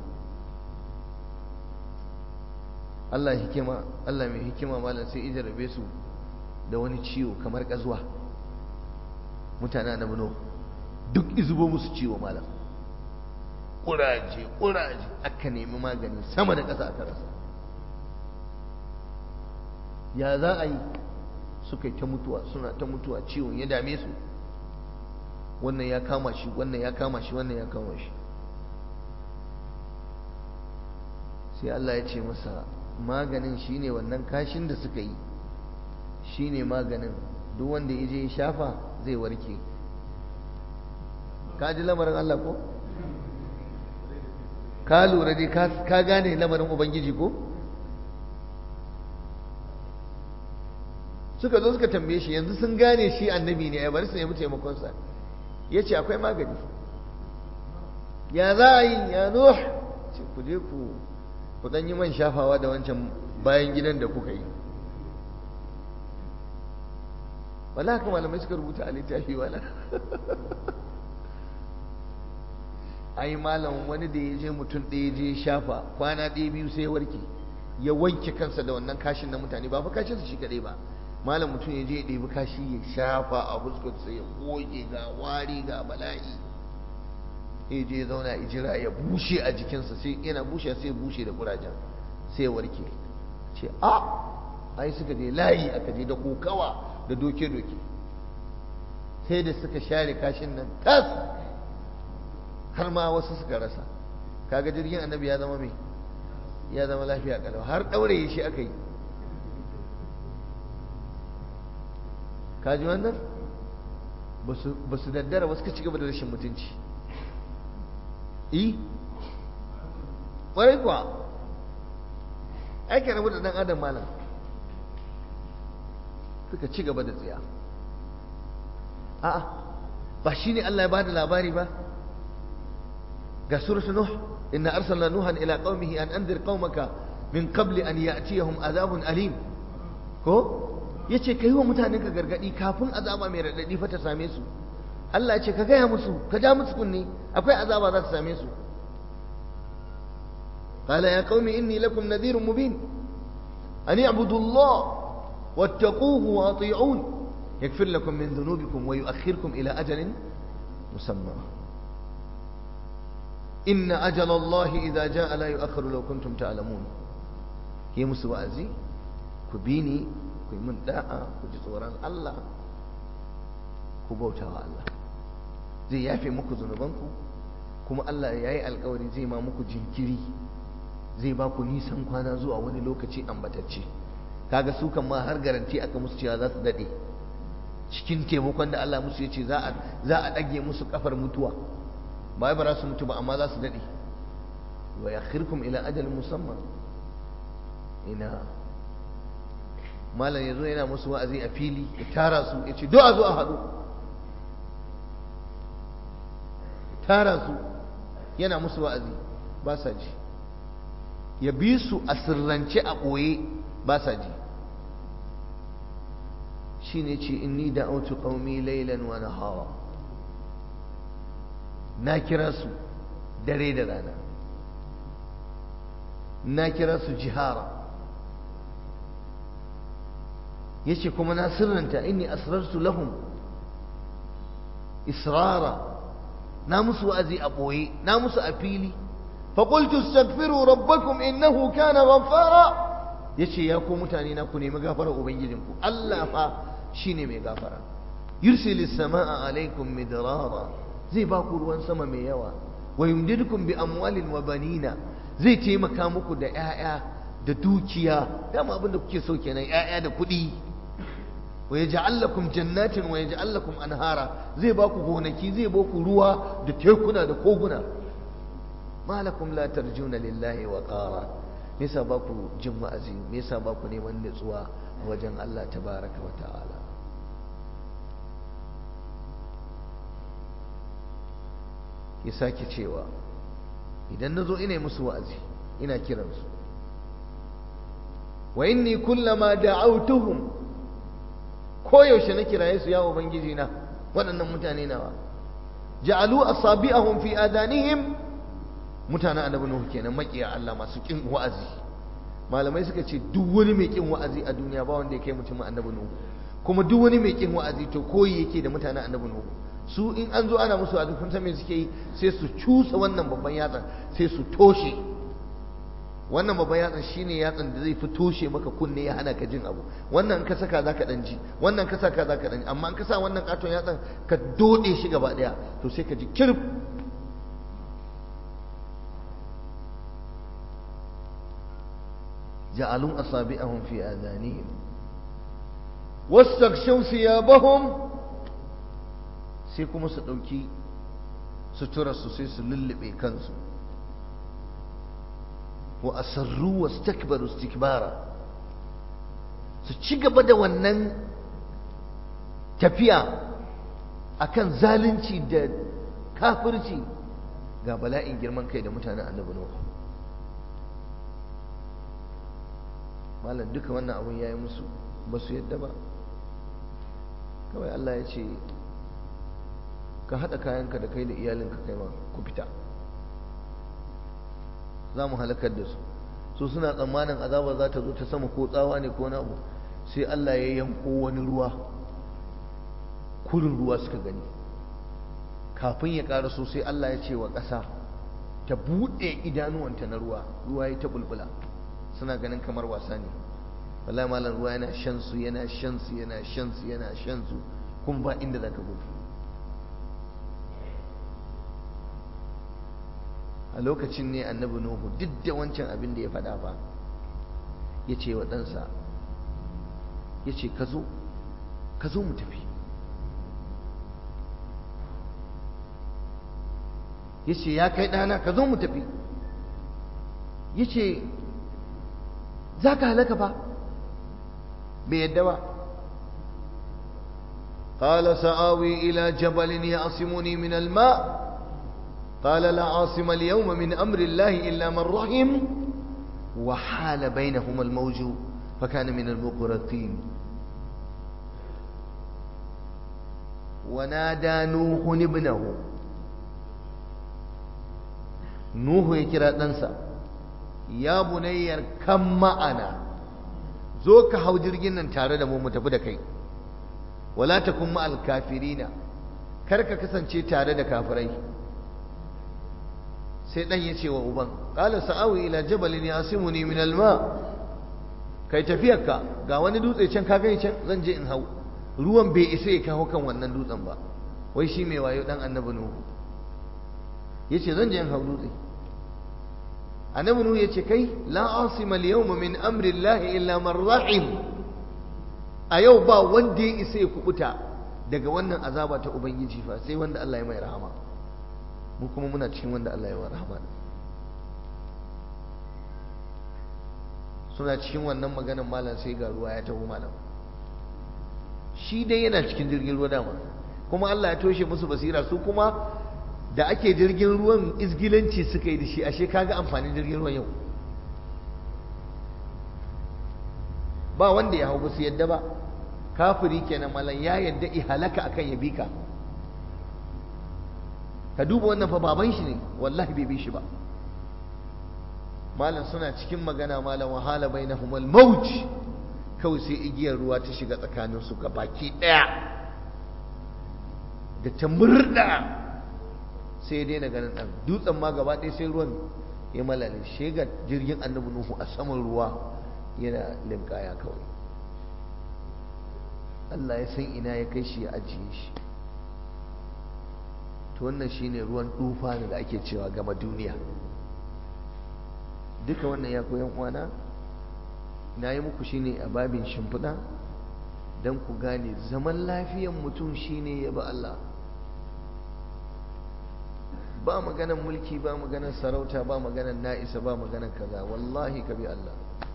Allah hikima Allah mai hikima malam sai ija rabe su da wani ciwo kamar kazuwa mutane na buno duk izubo musu ciwo malam kuraje kuraje aka nemi magani sama da ƙasa aka rasa ya za a yi suka yi ta mutuwa suna ta mutuwa ciwon ya dame su wannan ya kama shi wannan ya kama shi wannan ya kama shi sai Allah ya ce masa maganin shine wannan kashin da suka yi shine maganin duk wanda ya je ya shafa zai warke ka ji lamarin Allah ko ka lura dai ka gane lamarin ubangiji ko suka zo suka tambaye shi yanzu sun gane shi annabi ne ya bari su nemi taimakonsa ya ce akwai magani ya za a yi ya nuh ce ku je ku ku ɗan yi man shafawa da wancan bayan gidan da kuka yi wala haka malamai suka rubuta a littafi wala ai malam wani da ya je mutum ɗaya je shafa kwana ɗaya biyu sai ya warke ya wanke kansa da wannan kashin na mutane ba fa kashin su shi kaɗai ba malam mutum ya je ya ɗebi kashi ya shafa a fuskarsa ya goge ga wari ga bala'i ya je zauna ya jira ya bushe a jikinsa sai yana bushe sai ya bushe da kurajen sai ya warke ce a ai suka je layi aka je da kokawa da doke-doke sai da suka share kashin nan tas har ma wasu suka rasa kaga jirgin annabi ya zama mai ya zama lafiya kalau har ɗaure shi aka yi kaji wannan ba su daddara ba suka ci gaba da rashin mutunci yi ƙwarai kuwa aikin rabu da ɗan adam malam suka ci gaba da tsiya a'a ba shi ne Allah ya ba da labari ba ga suratul nuh inna arsalna nuhan ila qaumihi an anzir qaumaka min qabli an ya'tiyahum azabun alim ko yace kai wa mutanen ka gargadi kafin azaba mai radadi fa ta same su Allah ya ce ka gaya musu ka ja musu kunni akwai azaba za ta same su قال يا قوم إني لكم نذير مبين أن اعبدوا الله واتقوه وأطيعون يغفر لكم من ذنوبكم ويؤخركم إلى أجل مسمى إن أجل الله إذا جاء لا يؤخر لو كنتم تعلمون هي مسوازي كبيني كي من داء كجزوران الله كبوتا الله زي يافي مكو ذنوبانكم kuma Allah ya yi alkawari zai ma muku jinkiri zai ba ku nisan kwana zuwa wani lokaci ambatacce kaga su kan ma har garanti aka musu cewa za su dade cikin taimakon da Allah musu ya ce za a ɗage musu kafar mutuwa ba ba za su mutu ba amma za su dade wa yakhirkum ila ajalin musamman ina malam yazo yana musu wa'azi a fili ya tara su ya ce do a zo a haɗu tara su yana musu wa'azi ba sa ji ya bi su a sirrance a ɓoye ba sa ji shi ne ce inni da autu ƙaumi lailan wa nahara na kira su dare da rana na kira su jihara ya ce kuma na sirranta inni asrartu lahum israra na musu wa'azi a ɓoye na musu a fili فقلت استغفروا ربكم إنه كان غفارا yace ya ko mutane na ku nemi gafara ubangijinku Allah fa shine mai gafara yursilu samaa alaikum midrara zai ba ku ruwan sama mai yawa wa yumdidukum bi amwalin wa banina zai taimaka muku da 'ya'ya da dukiya dama abin da kuke so kenan 'ya'ya da kuɗi wa yaj'al lakum jannatin wa yaj'al lakum anhara zai ba ku gonaki zai ba ku ruwa da tekuna da koguna ma lakum la tarjuna lillahi wa qara me yasa ba ku jin wa'azi me yasa ba ku neman nutsuwa a wajen Allah tabaraka wa ta'ala ya sake cewa idan nazo ina musu wa'azi ina kiransu wa inni kullama da'awtuhum koyaushe na kiraye su ya ubangiji na waɗannan mutane nawa ja'alu asabi'ahum fi adanihim mutanen annabi nuhu kenan makiya Allah masu kin wa'azi malamai suka ce duk wani mai kin wa'azi a duniya ba wanda ya kai mutumin annabi nuhu kuma duk wani mai kin wa'azi to koyi yake da mutanen annabi nuhu su in an zo ana musu wa'azi kun san me suke yi sai su cusa wannan babban yatsan sai su toshe wannan babban yatsan shine yatsan da zai fi toshe maka kunne ya hana ka jin abu wannan ka saka zaka dan ji wannan ka saka zaka dan ji amma in ka sa wannan katon yatsan ka dode shi gaba daya to sai ka ji kirf جعلوا أصابعهم في آذانهم واستغشوا ثيابهم sai kuma su ɗauki suturarsu sai su lullube kansu wa asarru wa stakbaru istikbara su ci gaba da wannan tafiya akan zalunci da kafirci ga bala'in girman kai da mutanen annabi Nuhu malam duka wannan abun ya yi musu ba su yadda ba kawai Allah ya ce ka haɗa kayanka da kai da iyalinka kai ma ku fita za mu halakar da su su suna tsammanin azaba za ta zo ta sama ko tsawa ne ko na abu sai Allah ya yanko wani ruwa kurin ruwa suka gani kafin ya ƙara so sai Allah ya ce wa ƙasa ta buɗe idanuwanta na ruwa ruwa ya ta bulbula suna ganin kamar wasa ne wallahi malam ruwa yana shan su yana shan su yana shan su yana shan su kuma ba inda zaka gudu a lokacin ne annabi nuhu duk da wancan abin da ya faɗa ba ya ce wa ɗansa ya ce ka zo ka zo mu tafi ya ce ya kai ɗana ka zo mu tafi ya ce za ka halaka ba bai yadda ba قال سآوي إلى جبل يعصمني من الماء قال لا عاصم اليوم من أمر الله إلا من رحم وحال بينهما الموج فكان من المغرقين ونادى نوح ابنه نوح يكرا دنسا يا بني كم معنا zo ka hau jirgin nan tare da mu mu tafi da kai wala takun ma'al kafirina kar ka kasance tare da kafirai sai dan ya ce wa uban qala sa'awi ila jabalin yasimuni min alma kai tafiyarka ga wani dutse can ka gani can zan je in hau ruwan bai isa ya kawo kan wannan dutsen ba wai shi mai wayo dan annabi nuhu yace zan je in hau dutse annabi nuhu yace kai la asima al-yawma min amri llahi illa man rahim a yau ba wanda ya isa ya kubuta daga wannan azaba ta ubangiji fa sai wanda Allah ya mai rahama mu kuma muna cikin wanda Allah ya wa rahama suna cikin wannan maganan malam sai ga ruwa ya taho malam shi dai yana cikin jirgin ruwa dama kuma Allah ya toshe musu basira su kuma da ake jirgin ruwan izgilanci suka yi da shi ashe kaga amfanin jirgin ruwan yau ba wanda ya hau su yadda ba kafiri kenan malam ya yadda ihalaka akan ya bi ka ka duba wannan fa baban shi ne wallahi bai bi shi ba malam suna cikin magana malam wahala bainahum al-maut kawai sai igiyar ruwa ta shiga tsakanin su ga baki daya da ta murda sai dai na ganin dan dutsen ma gaba ɗaya sai ruwan ya malale shega jirgin annabi nuhu a saman ruwa yana linkaya kawai Allah ya san ina ya kai shi ya ajiye shi to wannan shine ruwan tufa da ake cewa gama duniya duka wannan ya koyan uwana na yi muku shine a babin shimfiɗa don ku gane zaman lafiyan mutum shine ya ba Allah ba maganan mulki ba maganan sarauta ba maganan na'isa ba maganan kaza wallahi ka bi Allah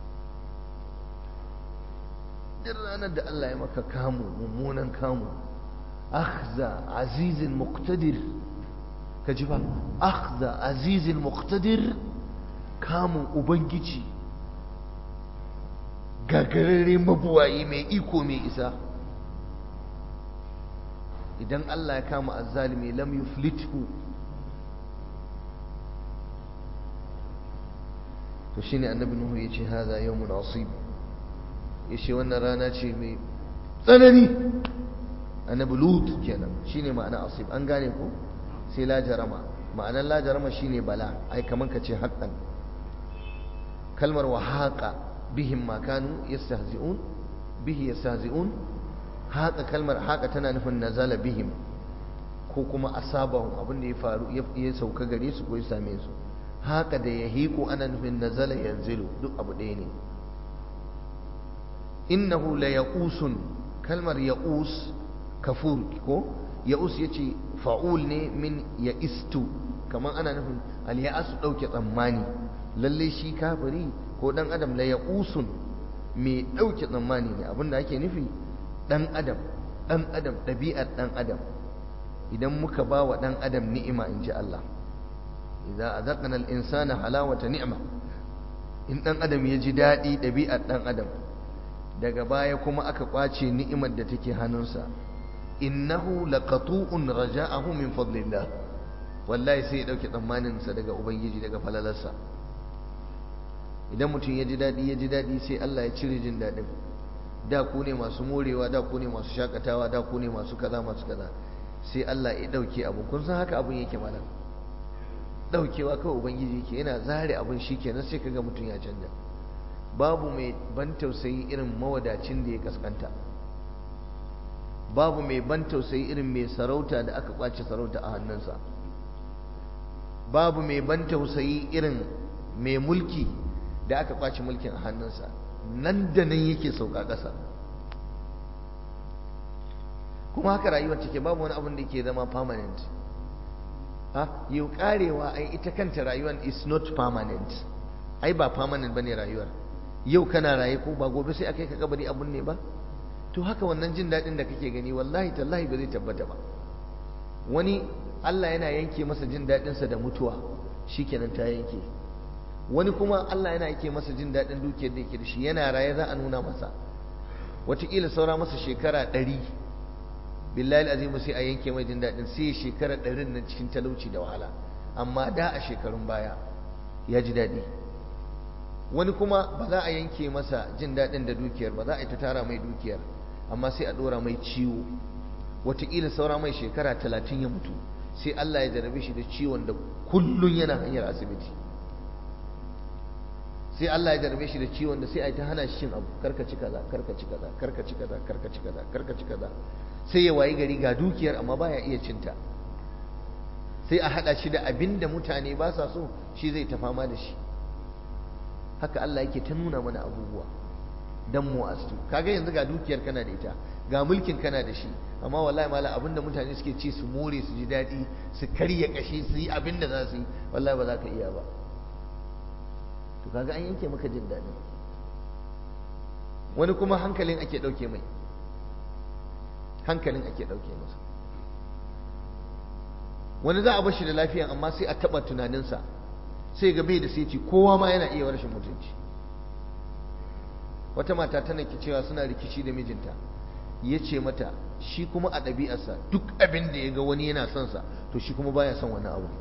duk ranar da Allah ya maka kamu mummunan kamu akhza azizin muqtadir ka ji ba akhza azizin muqtadir kamun ubangiji gagararre mabuwayi mai iko mai isa idan Allah ya kama azzalimi lam yuflithu to shine annabi nuhu yace hadha yawmun asib yace wannan rana ce mai tsanani annabi lut kenan shine ma'ana asib an gane ko sai la jarama ma'anar la jarama shine bala ai kaman ka ce haqqan kalmar wa haqa bihim ma kanu yastahzi'un bihi yastahzi'un haqa kalmar haqa tana nufin nazala bihim ko kuma asabahum abin da ya faru ya sauka gare su ko ya same su haka da ya hiku ana nufin nazala yanzilu duk abu ɗaya ne innahu la yaqusun kalmar yaqus kafur ko ya'us yace fa'ul ne min ya'istu kamar ana nufin al ya'asu dauke tsammani lalle shi kafiri ko dan adam la yaqusun mai dauke tsammani ne abinda ake nufi dan adam dan adam dabi'ar dan adam idan muka ba wa dan adam ni'ima inji Allah idza azaqna al insana halawata ni'ma in dan adam ya ji dadi dabi'ar dan adam daga baya kuma aka kwace ni'imar da take hannunsa innahu laqatu'un raja'ahu min fadlillah wallahi sai ya dauke tsammanin sa daga ubangiji daga falalarsa idan mutum ya ji dadi ya ji dadi sai Allah ya cire jin dadin da ku ne masu morewa da ku ne masu shakatawa da ku ne masu kaza masu kaza sai Allah ya dauke abu kun san haka abun yake malam daukewa kawai ubangiji yake yana zare abun shikenan sai kaga mutum ya canja babu mai ban tausayi irin mawadacin da ya kaskanta babu mai ban tausayi irin mai sarauta da aka kwace sarauta a hannunsa babu mai ban tausayi irin mai mulki da aka kwace mulkin a hannunsa nan da nan yake sauka ƙasa kuma haka rayuwar take babu wani abin da ke zama permanent ha yau karewa ai ita kanta rayuwar is not permanent ai ba permanent bane rayuwar yau kana raye ko ba gobe sai akai ka kabari abun ne ba to haka wannan jin daɗin da kake gani wallahi tallahi ba zai tabbata ba wani Allah yana yanke masa jin daɗinsa da mutuwa shikenan ta yanke wani kuma Allah yana yake masa jin daɗin dukiyar da yake da shi yana raye za a nuna masa wataƙila saura masa shekara ɗari billahi azimu sai a yanke mai jin daɗin sai shekara ɗarin nan cikin talauci da wahala amma da a shekarun baya ya ji daɗi wani kuma ba za a yanke masa jin daɗin da dukiyar ba za a yi ta tara mai dukiyar amma sai a ɗora mai ciwo wataƙila saura mai shekara talatin ya mutu sai Allah ya jarabe shi da ciwon da kullum yana hanyar asibiti sai Allah ya jarabe shi da ciwon da sai a yi ta hana shi cin abu karkaci kaza karkaci kaza karkaci kaza karkaci kaza karkaci kaza sai ya wayi gari ga dukiyar amma baya iya cinta sai a hada shi da abin da mutane ba sa so shi zai ta fama da shi haka Allah yake ta nuna mana abubuwa dan mu astu kaga yanzu ga dukiyar kana da ita ga mulkin kana da shi amma wallahi mala abinda mutane suke ci su more su ji daɗi su karya kashi su yi abin da za su yi wallahi ba za ka iya ba to kaga an yanke maka jin daɗi wani kuma hankalin ake ɗauke mai hankalin ake ɗauke masa wani za a bar shi da lafiyan amma sai a taɓa tunaninsa sai ga bai da sai kowa ma yana iya rashin mutunci wata mata tana ki cewa suna rikici da mijinta ya ce mata shi kuma a ɗabi'arsa duk abin da ya ga wani yana son sa to shi kuma baya son wani abu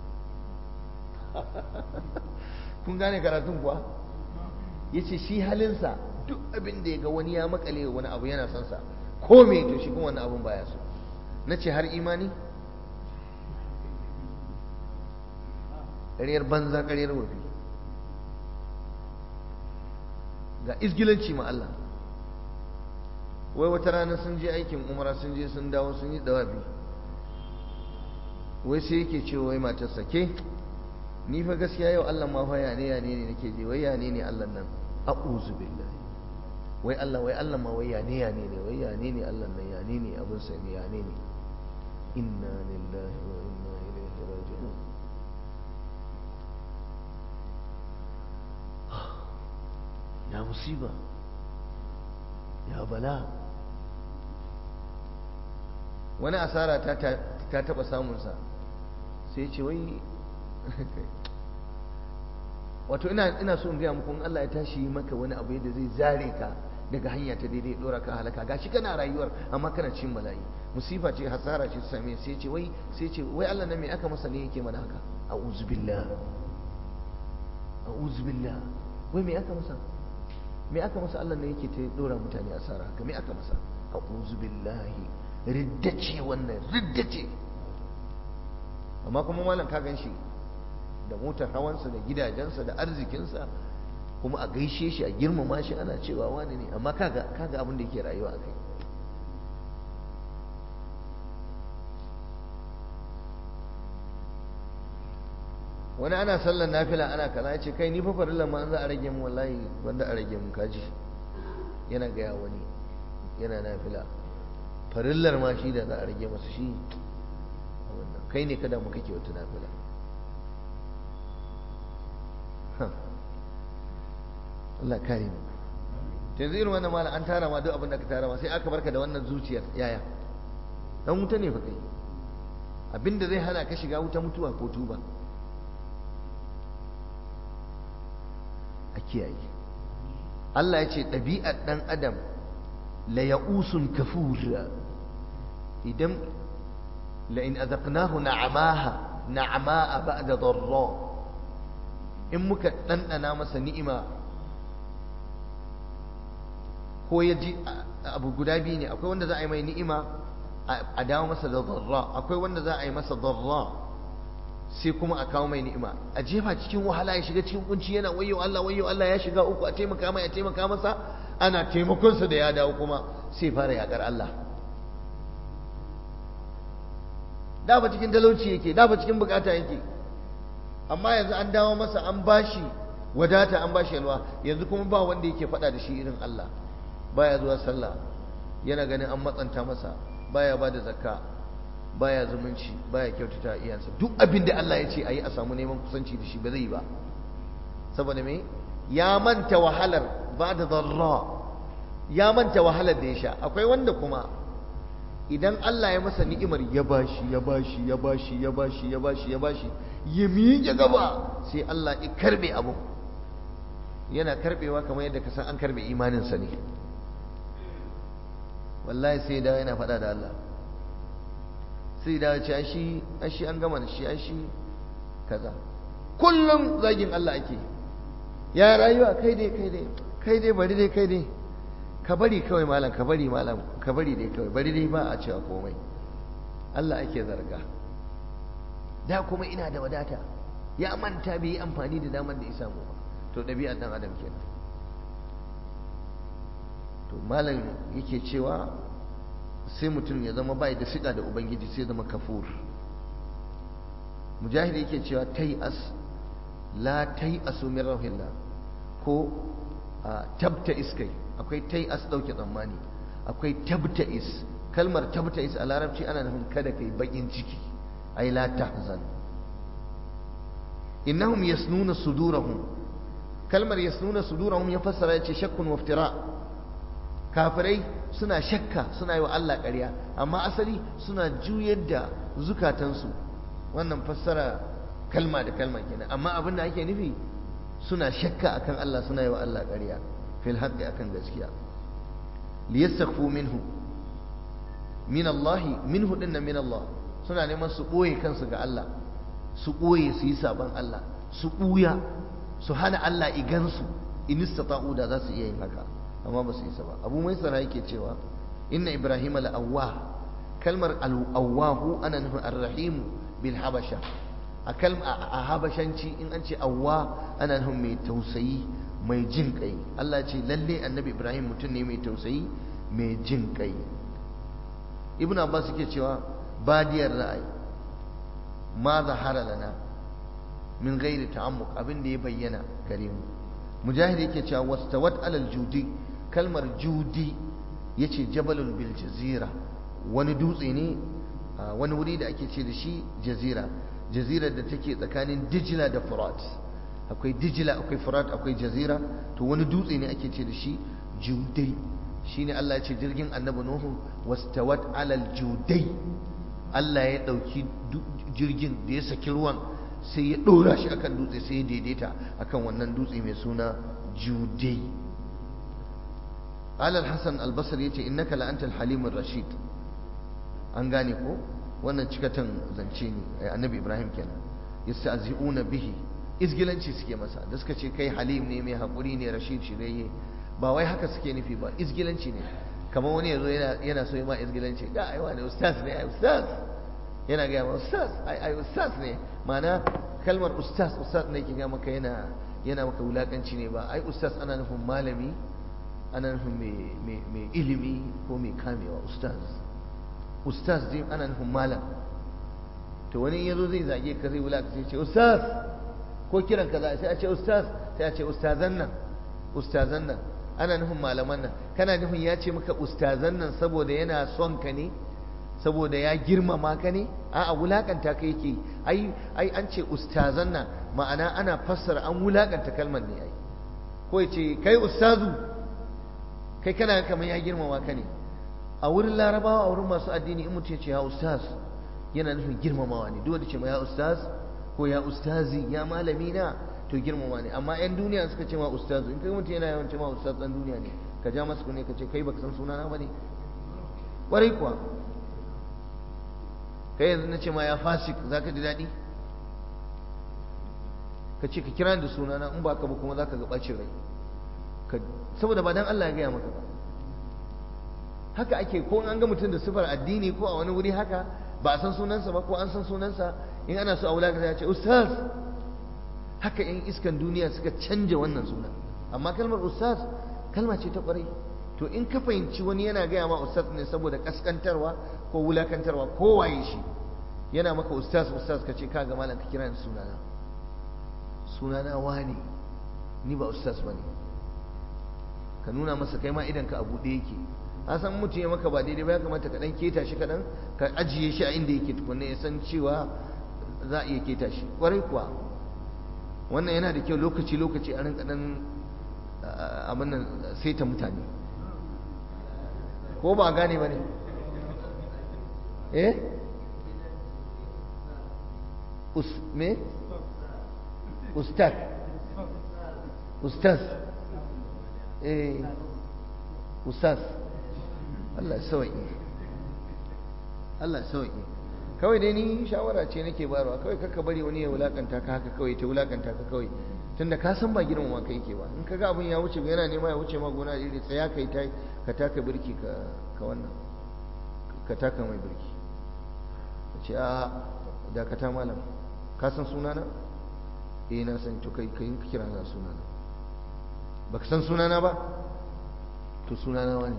kun gane karatun kuwa ya ce shi halinsa duk abin da ya ga wani ya makale wani abu yana son sa ko me to shi kuma wani abun baya so na ce har imani ƙaryar banza ƙaryar wafi ga izgilanci ma Allah wai wata rana sun je aikin umara sun je sun dawo sun yi dawabi wai sai yake ce wai matarsa ke ni fa gaskiya yau Allah ma fa yane yane ne nake je wai yane ne Allah nan a'udhu billahi wai Allah wai Allah ma wai yane yane ne wai yane ne Allah nan yane ne abin sa ne yane ne inna lillahi wa inna ilaihi raji'un ya musiba ya bala wani asara ta ta taba samunsa sai ce wai wato ina ina so in gaya muku in Allah ya tashi maka wani abu da zai zare ka daga hanya ta daidai dora ka halaka gashi kana rayuwar amma kana cin bala'i musifa ce hasara ce ta same sai ce wai sai ce wai Allah nan me aka masa ne yake mana haka a'udzu billah a'udzu billah wai me aka masa me aka masa Allah ne yake ta dora mutane asara haka me aka masa a'udzu billahi riddace wannan riddace amma kuma malam ka gan shi da motar hawansa da gidajensa da arzikinsa kuma a gaishe shi a girmama shi ana cewa wani ne amma kaga kaga abin da yake rayuwa a kai wani ana sallar nafila ana kaza ya ce kai ni fa farillan ma an za a rage mu wallahi wanda a rage mu kaji yana gaya wani yana nafila farillar ma shi da za a rage masa shi kai ne kada mu kake wata nafila Allah kare mu yanzu irin wannan malam an tara ma duk abin da ka tara ma sai aka barka da wannan zuciyar yaya dan wuta ne fa kai abinda zai hana ka shiga wuta mutuwa ko tuba a kiyaye Allah ya ce ɗabi'ar ɗan adam la ya'usun kafur idan la in azaqnahu na'amaha na'ama'a ba'da dharra in muka ɗanɗana masa ni'ima ko ya ji abu guda biyu ne akwai wanda za a yi mai ni'ima a dawo masa da zarra akwai wanda za a yi masa zarra sai kuma a kawo mai ni'ima a jefa cikin wahala ya shiga cikin kunci yana wayo Allah wayo Allah ya shiga uku a taimaka mai a taimaka masa ana taimakonsa da ya dawo kuma sai fara yakar Allah da ba cikin talauci yake da ba cikin bukata yake amma yanzu an dawo masa an bashi wadata an bashi yalwa yanzu kuma ba wanda yake faɗa da shi irin Allah baya zuwa sallah yana ganin an matsanta masa baya ba da zakka baya zumunci baya kyautata iyansa duk abin da Allah ya ce a yi a samu neman kusanci da shi ba zai yi ba saboda me ya manta wahalar ba da zarra ya manta wahalar da ya sha akwai wanda kuma idan Allah ya masa ni'imar ya bashi ya bashi ya bashi ya bashi ya bashi ya bashi ya miƙe gaba sai Allah ya karbe abu yana karbewa kamar yadda ka san an karbe imaninsa ne wallahi sai da yana faɗa da Allah sai da ce shi shi an gama da shi shi kaza kullum zagin Allah ake ya rayuwa kai dai kai dai kai dai bari dai kai dai ka bari kawai malam ka bari malam ka bari dai kawai bari dai ba a cewa komai Allah ake zarga da kuma ina da wadata ya manta bai yi amfani da damar da ya samu ba to ɗabi'ar ɗan adam kenan to malam yake cewa sai mutum ya zama bai da fiɗa da ubangiji sai zama kafur mujahid yake cewa tai'as la tai'asu min rahillah ko tabta iskai akwai tai'as dauke tsammani akwai tabta is kalmar tabta is a larabci ana nufin kada kai bakin ciki ai la tahzan innahum yasnuna sudurahum kalmar yasnuna sudurahum ya fassara yace shakkun waftira kafirai suna shakka suna yi wa Allah ƙarya amma asali suna juyar da zukatansu wannan fassara kalma da kalma kenan amma abin da ake nufi suna shakka akan Allah suna yi wa Allah ƙarya fil haqqi akan gaskiya liyastakhfu minhu min Allah minhu dinna min Allah suna neman su boye kansu ga Allah su boye su yi saban Allah su buya su hana Allah igansu in istata'u da za su iya yin haka amma ba su yi ba abu mai tsara yake cewa inna ibrahim al-awwah kalmar al-awwahu ana nufin ar-rahim bil habasha a kalma a habashanci in an ce awwa ana nufin mai tausayi mai jin kai Allah ce lalle annabi ibrahim mutum ne mai tausayi mai jin kai ibnu abbas yake cewa badiyar ra'ayi ma zahara lana min ghairi ta'ammuq abin da ya bayyana gare mu mujahid yake cewa wastawat alal judi kalmar judi yace jabalul bil jazira wani dutse ne wani wuri da ake ce da shi jazira jazirar da take tsakanin dijila da furat akwai dijila akwai furat akwai jazira to wani dutse ne ake ce da shi judai shine Allah ya ce jirgin annabi nuhu wastawat alal judai Allah ya dauki jirgin da ya saki ruwan sai ya dora shi akan dutse sai ya daidaita akan wannan dutse mai suna judai alal hasan albasar ya ce innaka la'antal halimur rashid an gane ko wannan cikatan zance ne annabi ibrahim kenan yasta'zi'una bihi izgilanci suke masa da suka ce kai halim ne mai haƙuri ne rashid shirye ba wai haka suke nufi ba izgilanci ne kamar wani yazo yana yana so ma izgilanci ga ai wani ustaz ne ai ustaz yana ga ma ustaz ai ai ustaz ne ma'ana kalmar ustaz ustaz ne ke ga maka yana yana maka wulakanci ne ba ai ustaz ana nufin malami ana nufin mai mai ilimi ko mai kamewa ustaz ustaz dai ana nufin malam to wani yazo zai zage ka zai wulaka sai ce ustaz ko kiran ka sai a ce ustaz sai a ce ustazan nan ustazan nan ana nufin malaman nan kana nufin ya ce maka ustazan nan saboda yana son ka ne saboda ya girmama ka ne a'a wulakanta ka yake ai ai an ce ustazan nan ma'ana ana fassara an wulakanta kalmar ne ai ko ya ce kai ustazu kai kana kamar ya girmama ka ne a wurin larabawa a wurin masu addini in mutum ya ce ya ustaz yana nufin girmamawa ne duk da ce ma ya ustaz ko ya ustazi ya malami na to girmama ne amma yan duniya suka ce ma ustazu in kai mutum yana yawan ce ma ustaz dan duniya ne ka ja masa ne ka ce kai baka san sunana ba ne ƙwarai kuwa kai yanzu na ce ma ya fasik za ka ji daɗi ka ce ka kira da sunana in ba ka ba kuma za ka ga ɓacin rai saboda ba dan Allah ya gaya maka ba haka ake ko an ga mutum da sifar addini ko a wani wuri haka ba a san sunansa ba ko an san sunansa in ana so a wulaka ya ce ustaz haka in iskan duniya suka canja wannan suna amma kalmar ustaz kalma ce ta kwarai to in ka fahimci wani yana gaya ma ustaz ne saboda kaskantarwa ko wulakantarwa ko waye shi yana maka ustaz ustaz ka ce kaga malam ka kira ni sunana sunana wani ni ba ustaz bane ka nuna masa kai ma idan ka abu da yake a san mutum ya maka ba daidai ba ya kamata ka dan keta shi kaɗan ka ajiye shi a inda yake tukunne ya san cewa za a iya keta shi kwarai kuwa wannan yana da kyau lokaci lokaci a rinka dan abin nan saita mutane ko ba gane ba ne eh us me ustaz ustaz eh ustaz Allah sauki Allah sauki kawai dai ni shawara ce nake bayarwa kawai kaka bari wani ya wulakanta ka haka kawai ta wulakanta ka kawai tunda ka san ba girmama ka yake ba in ka ga abin ya wuce yana nema ya wuce ma gona iri tsaya kai ta ka taka birki ka ka wannan ka taka mai birki ka ce a dakata malam ka san sunana eh na san to kai kai kira na sunana baka san sunana ba to sunana wani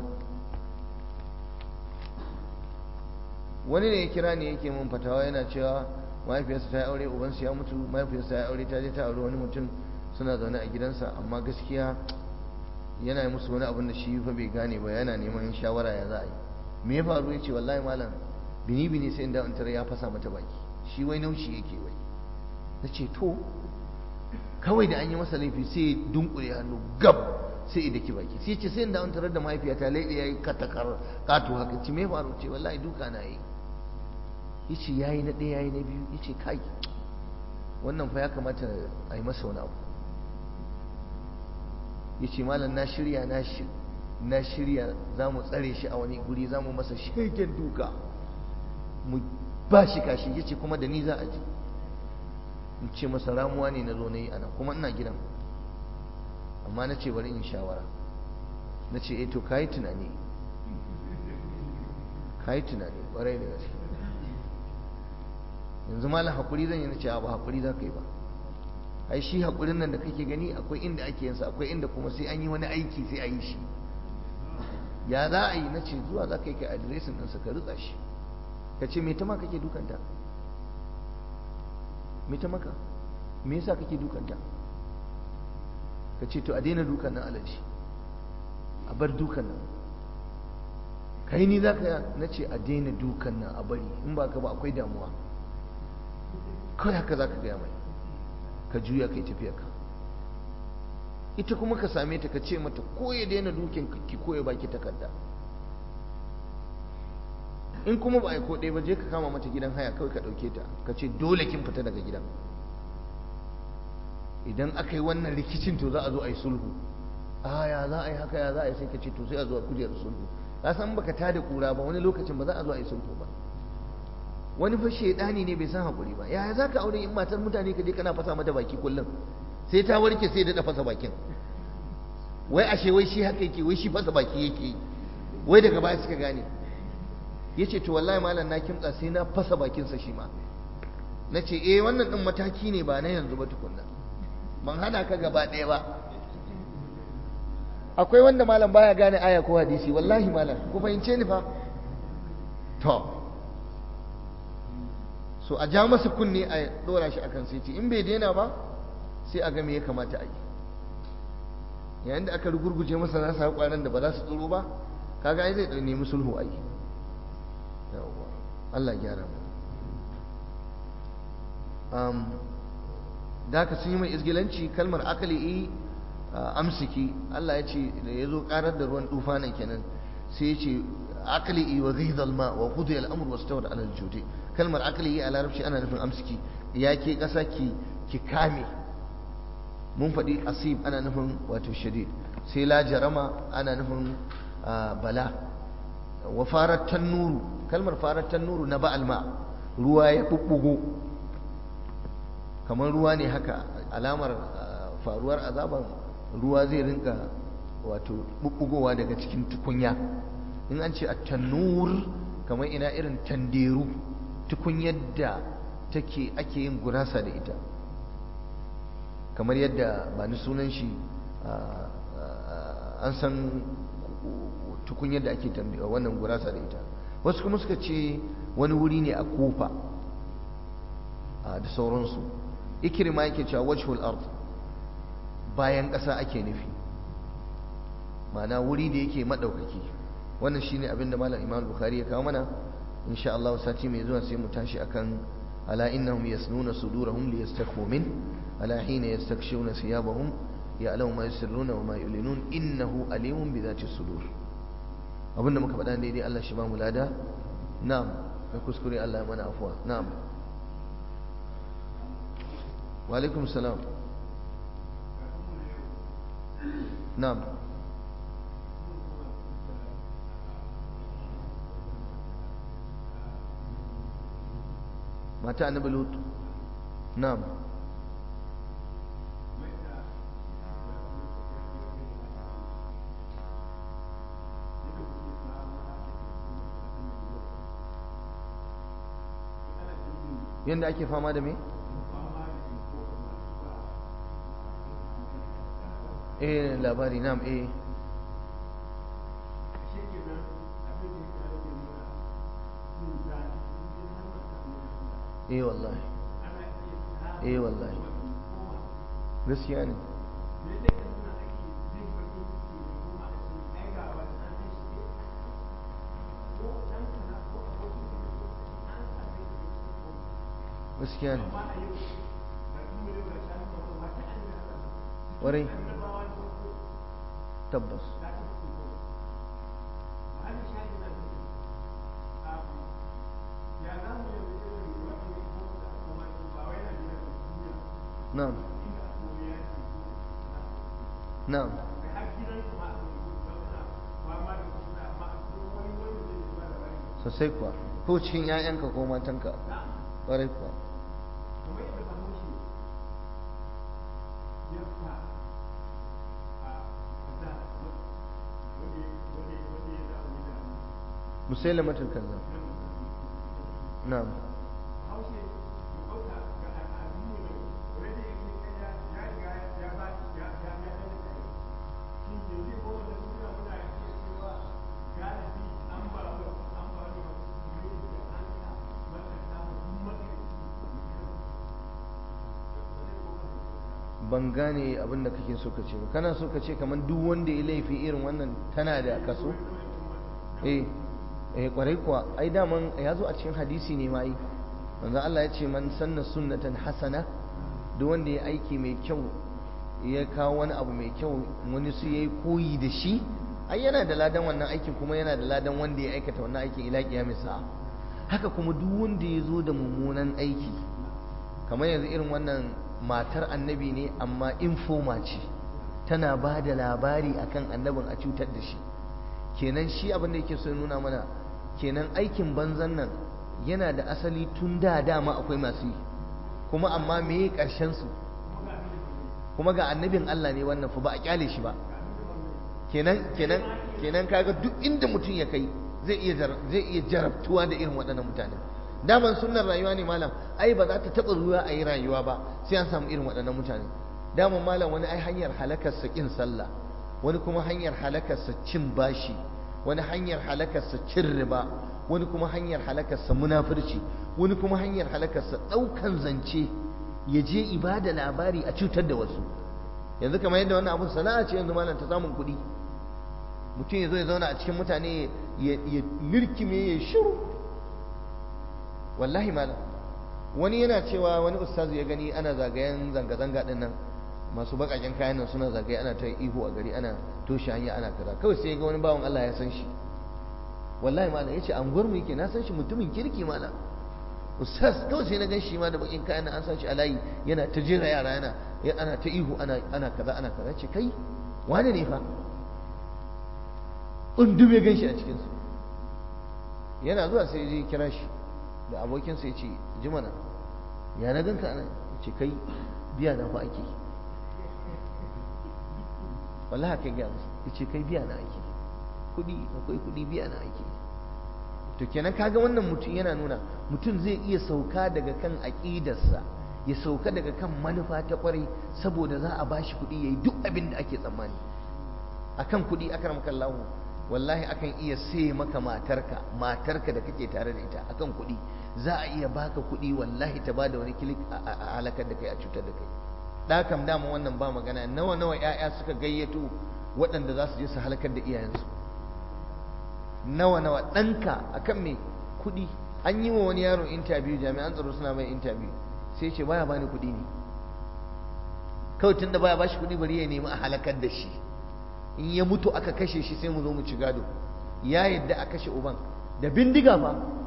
wani ne ya kira ne yake mun fatawa yana cewa mahaifiyarsa ta yi aure ubansu ya mutu mahaifiyarsa ya aure ta je ta aure wani mutum suna zaune a gidansa amma gaskiya yana yi musu wani abin da shi fa bai gane ba yana neman shawara ya za a yi me ya faru ya ce wallahi malam bini bini sai inda tare ya fasa mata baki shi wai naushi yake wai na ce to kawai da an yi masa laifi sai ya dunkule hannu gab sai ya daki baki sai ce sai inda an tarar da mahaifiyata laifi ya yi katakar kato haka ce me ya faru ce wallahi duka na yi ya ce ya yi na ɗaya ya yi na biyu ya ce kai wannan fa ya kamata a yi masa wani abu ya ce malam na shirya na shirya za mu tsare shi a wani guri za mu masa shirgen duka mu ba shi kashi ya ce kuma da ni za a ji in ce masa ramuwa ne na zo na yi ana kuma ina gidan amma na ce bari in shawara na ce eh to ka yi tunani ka yi tunani ƙwarai da gaske yanzu malam haƙuri zan yi na ce ba haƙuri za ka yi ba ai shi haƙurin nan da kake gani akwai inda ake yinsa akwai inda kuma sai an yi wani aiki sai a yi shi ya za a yi na ce zuwa za ka yi kai adiresin ɗinsa ka rutsa shi ka ce me ta ma kake dukanta me ta maka me yasa kake dukanta ka ce to a daina dukan nan alaji a bar dukan nan kai ni za ka na ce a daina dukan nan a bari in ba ka ba akwai damuwa kawai haka za ka gaya mai ka juya kai tafiya ka ita kuma ka same ta ka ce mata ko ya daina dukin ki ko ya baki takarda in kuma ba a yi ko ɗaya ba je ka kama mata gidan haya kawai ka ɗauke ta ka ce dole kin fita daga gidan idan aka yi wannan rikicin to za a zo a yi sulhu a ya za a yi haka ya za a yi sai ka ce to sai a zo a kujerar sulhu ka san baka tada kura ba wani lokacin ba za a zo a yi sulhu ba wani fa shedani ne bai san hakuri ba yaya za ka aure in matar mutane ka je kana fasa mata baki kullum sai ta warke sai da fasa bakin wai ashe wai shi haka yake wai shi fasa baki yake wai daga baya suka gane yace to wallahi malam na kimtsa sai na fasa bakinsa shi ma na ce eh wannan din mataki ne ba na yanzu ba tukunna ban hana ka gaba ɗaya ba akwai wanda malam baya gane aya ko hadisi wallahi malam ku fahimce ni fa to so a ja masa kunne a dora shi akan sai in bai daina ba sai a ga me ya kamata a yi yayin da aka rugurguje masa nasa kwanan da ba za su tsoro ba kaga ai zai nemi sulhu a yi yawwa Allah ya gyara mu um, da haka sun yi mai izgilanci kalmar akali amsiki Allah ya ce da ya zo karar da ruwan tufanin kenan sai ya ce akali wa ghidha alma wa qudiya al-amr wastawad ala al-judi kalmar akali a larabci ana nufin amsiki ya ke kasa ki ki kame mun faɗi asib ana nufin wato shadid sai la jarama ana nufin bala wa farar tannuru kalmar farar tannuru na ba'al ma ruwa ya bubbugo kamar ruwa ne haka alamar faruwar azaban ruwa zai rinka wato bubbugowa daga cikin tukunya in an ce a tannur kamar ina irin tanderu tukunyar da take ake yin gurasa da ita kamar yadda ba ni sunan shi an san tukunyar da ake wannan gurasa da ita wasu kuma suka ce wani wuri ne a kofa da sauransu ikirma yake cewa wajhul ard bayan ƙasa ake nufi ma'ana wuri da yake maɗaukaki wannan shine abin da malam imam bukhari ya kawo mana insha Allah sati mai zuwa sai mu tashi akan ala innahum yasnuna sudurahum liyastakhu min ala hina yastakshuna thiyabahum ya'lamu ma yusirruna wa ma yulinun innahu alimun bi dhati sudur abinda muka faɗa daidai Allah shi ba mu lada na'am na kuskure Allah mana afuwa na'am wa alaikum salam na'am mata annabi lut na'am yadda ake fama da me? eh labari nam eh eh wallahi eh wallahi gaskiya ne gaskiya ne warai tabbas na'am na'am sosai kuwa ko cikin 'ya'yanka ko matanka ƙwarai kuwa مسيلمة الكذاب نعم ban gane abin da kake so ka ce ba kana so ka ce kamar duk wanda ya laifi irin wannan tana da kaso eh eh kwarai kuwa ai daman ya zo a cikin hadisi ne ma yi manzo Allah ya ce man sanna sunnatan hasana duk wanda ya aiki mai kyau ya kawo wani abu mai kyau wani su yayi koyi da shi ai yana da ladan wannan aikin kuma yana da ladan wanda ya aikata wannan aikin ila kiyamis sa'a haka kuma duk wanda ya zo da mummunan aiki kamar yanzu irin wannan matar annabi ne amma infoma ce tana ba da labari akan annabin a cutar da shi kenan shi abin da yake so nuna mana kenan aikin banzan nan yana da asali tun da dama akwai masu yi kuma amma meye karshen su kuma ga annabin Allah ne wannan fa ba a kyale shi ba kenan kenan kenan kaga duk inda mutum ya kai zai iya zai iya jarabtuwa da irin waɗannan mutane daman sunnar rayuwa ne malam ai ba za ta taɓa ruwa a yi rayuwa ba sai an samu irin waɗannan mutane daman malam wani ai hanyar halakarsa ƙin sallah wani kuma hanyar halakarsa cin bashi wani hanyar halakarsa cin riba wani kuma hanyar halakarsa munafurci wani kuma hanyar halakarsa ɗaukan zance ya je ibada labari a cutar da wasu yanzu kamar yadda wannan abun sana'a ce yanzu malam ta samun kuɗi mutum ya zo ya zauna a cikin mutane ya lirkime ya shiru wallahi malam wani yana cewa wani ustazu ya gani ana zagayen zanga-zanga din nan masu bakaken kayan nan suna zagaye ana ta ihu a gari ana toshe hanya ana kaza kawai sai ga wani bawan Allah ya san shi wallahi malam yace anguwar mu yake na san shi mutumin kirki malam ustaz kawai sai na gan shi ma da bakin kayan nan an san shi a layi yana ta jera yara yana ana ta ihu ana ana kaza ana kaza ce kai wane ne fa undum ya gan shi a cikin su yana zuwa sai ya kira shi da abokinsa ya ce ji mana ya na ganka ana ya ce kai biya na fa ake wallahi haka gaya musu ya ce kai biya na ake kudi akwai kudi biya na ake to kenan kaga wannan mutum yana nuna mutum zai iya sauka daga kan aƙidarsa ya sauka daga kan manufa ta kwarai saboda za a bashi kuɗi yayi duk abin da ake tsammani akan kuɗi akramaka Allah wallahi akan iya sai maka matarka matarka da kake tare da ita akan kuɗi za a iya baka kuɗi wallahi ta bada wani kilik a halakar da kai a cutar da kai da kam dama wannan ba magana nawa nawa ƴaƴa suka gayyato waɗanda za su je su halakar da iyayensu nawa nawa ɗanka akan me kuɗi an yi wa wani yaro interview jami'an tsaro suna mai interview sai ce baya bani kuɗi ne kawai tunda baya bashi kuɗi bari ya nemi a halakar da shi in ya mutu aka kashe shi sai mu zo mu ci gado ya yadda a kashe uban da bindiga ba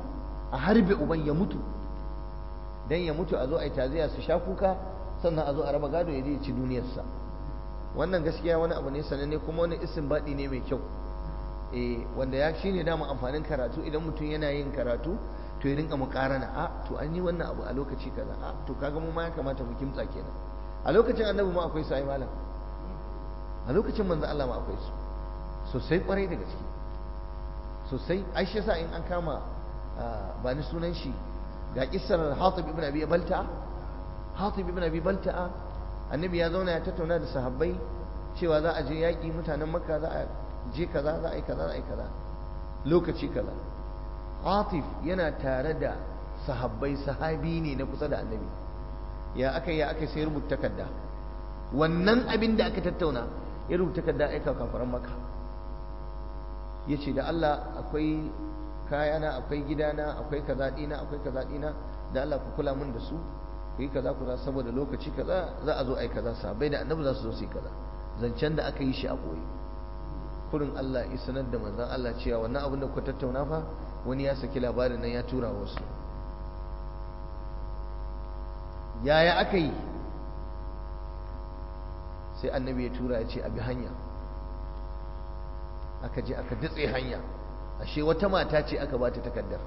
a harbe uban ya mutu dan ya mutu a zo a yi taziya su sha kuka sannan a zo a raba gado ya je ci duniyarsa wannan gaskiya wani abu ne sananne kuma wani isin baɗi ne mai kyau eh wanda ya shine dama amfanin karatu idan mutum yana yin karatu to ya rinka mukarana a to an yi wannan abu a lokaci kaza a to kaga mu ma ya kamata mu kimtsa kenan a lokacin annabi ma akwai su ai malam a lokacin manzo Allah ma akwai su sosai kwarai da gaske sosai ai shi yasa in an kama ba ni sunan shi ga kissar Hatib ibn Abi Balta'a Hatib ibn Abi Balta'a annabi ya zauna ya tattauna da sahabbai cewa za a je yaƙi mutanen Makka za a je kaza za a yi kaza za a yi kaza lokaci kaza Hatib yana tare da sahabbai sahabi ne na kusa da annabi ya aka ya aka sai rubuta takarda wannan abin da aka tattauna ya rubuta takarda aika kafaran maka ya ce da Allah akwai kayana akwai gidana akwai kaza dina akwai kaza dina da Allah ku kula min da su ku yi kaza ku saboda lokaci kaza za a zo ai kaza sabai da annabi za su zo su yi kaza zancen da aka yi shi a boye kurin Allah ya sanar da manzon Allah cewa wannan abin da ku tattauna fa wani ya saki labarin nan ya tura wasu yaya aka yi sai annabi ya tura ya ce abi hanya aka je aka datse hanya ashe wata mata ce aka ba ta takardar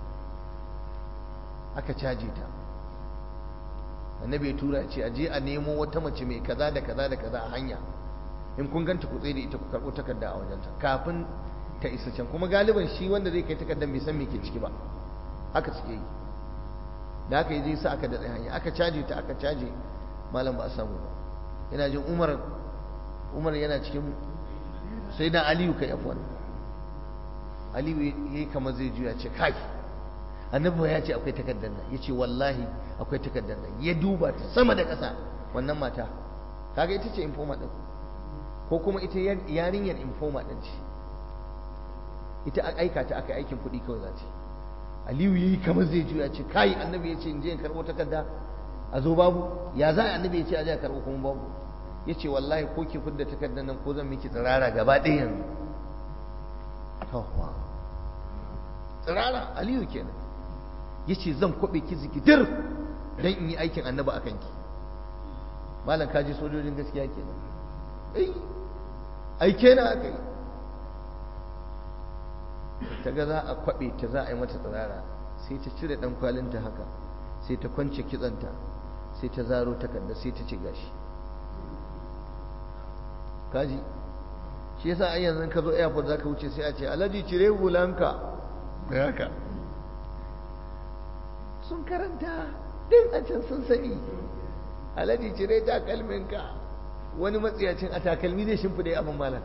aka caje ta annabi ya tura ya ce aje a nemo wata mace mai kaza da kaza da kaza a hanya in kun ganta ku tsaye da ita ku karɓo takarda a wajenta kafin ta isa can kuma galiban shi wanda zai kai takardar bai san me ke ciki ba haka suke yi da aka yi je sa aka datse hanya aka caje ta aka caje malam ba a samu ba ina jin umar umar yana cikin sai na aliyu kai afwan aliyu ya yi kamar zai juya ce kai annabi ya ce akwai takardar nan ya ce wallahi akwai takardar nan ya duba ta sama da ƙasa wannan mata kaga ita ce informa ɗin ko kuma ita yarinyar informa ɗin ce ita aika ta aka aikin kuɗi kawai za ta aliyu ya yi kamar zai juya ce kai annabi ya ce in je in karɓo takarda a zo babu ya za annabi ya ce a je a karɓo kuma babu ya ce wallahi ko ki fidda takardar nan ko zan miki tsirara gaba ɗaya yanzu tsirara aliyu kenan ya ce zan kwaɓe ki zikidir don in yi aikin annaba a kanki malam kaji sojojin gaskiya kenan ai aike na aka yi ta ga za a kwaɓe ta za a yi mata tsirara sai ta cire ɗan kwalinta haka sai ta kwance kitsanta sai ta zaro takarda sai ta ce gashi kaji shi yasa ai yanzu ka zo airport zaka wuce sai a ce alhaji cire hulanka da haka sun karanta din a can sun sani alhaji cire takalminka wani matsiyacin a takalmi zai shimfida abin malam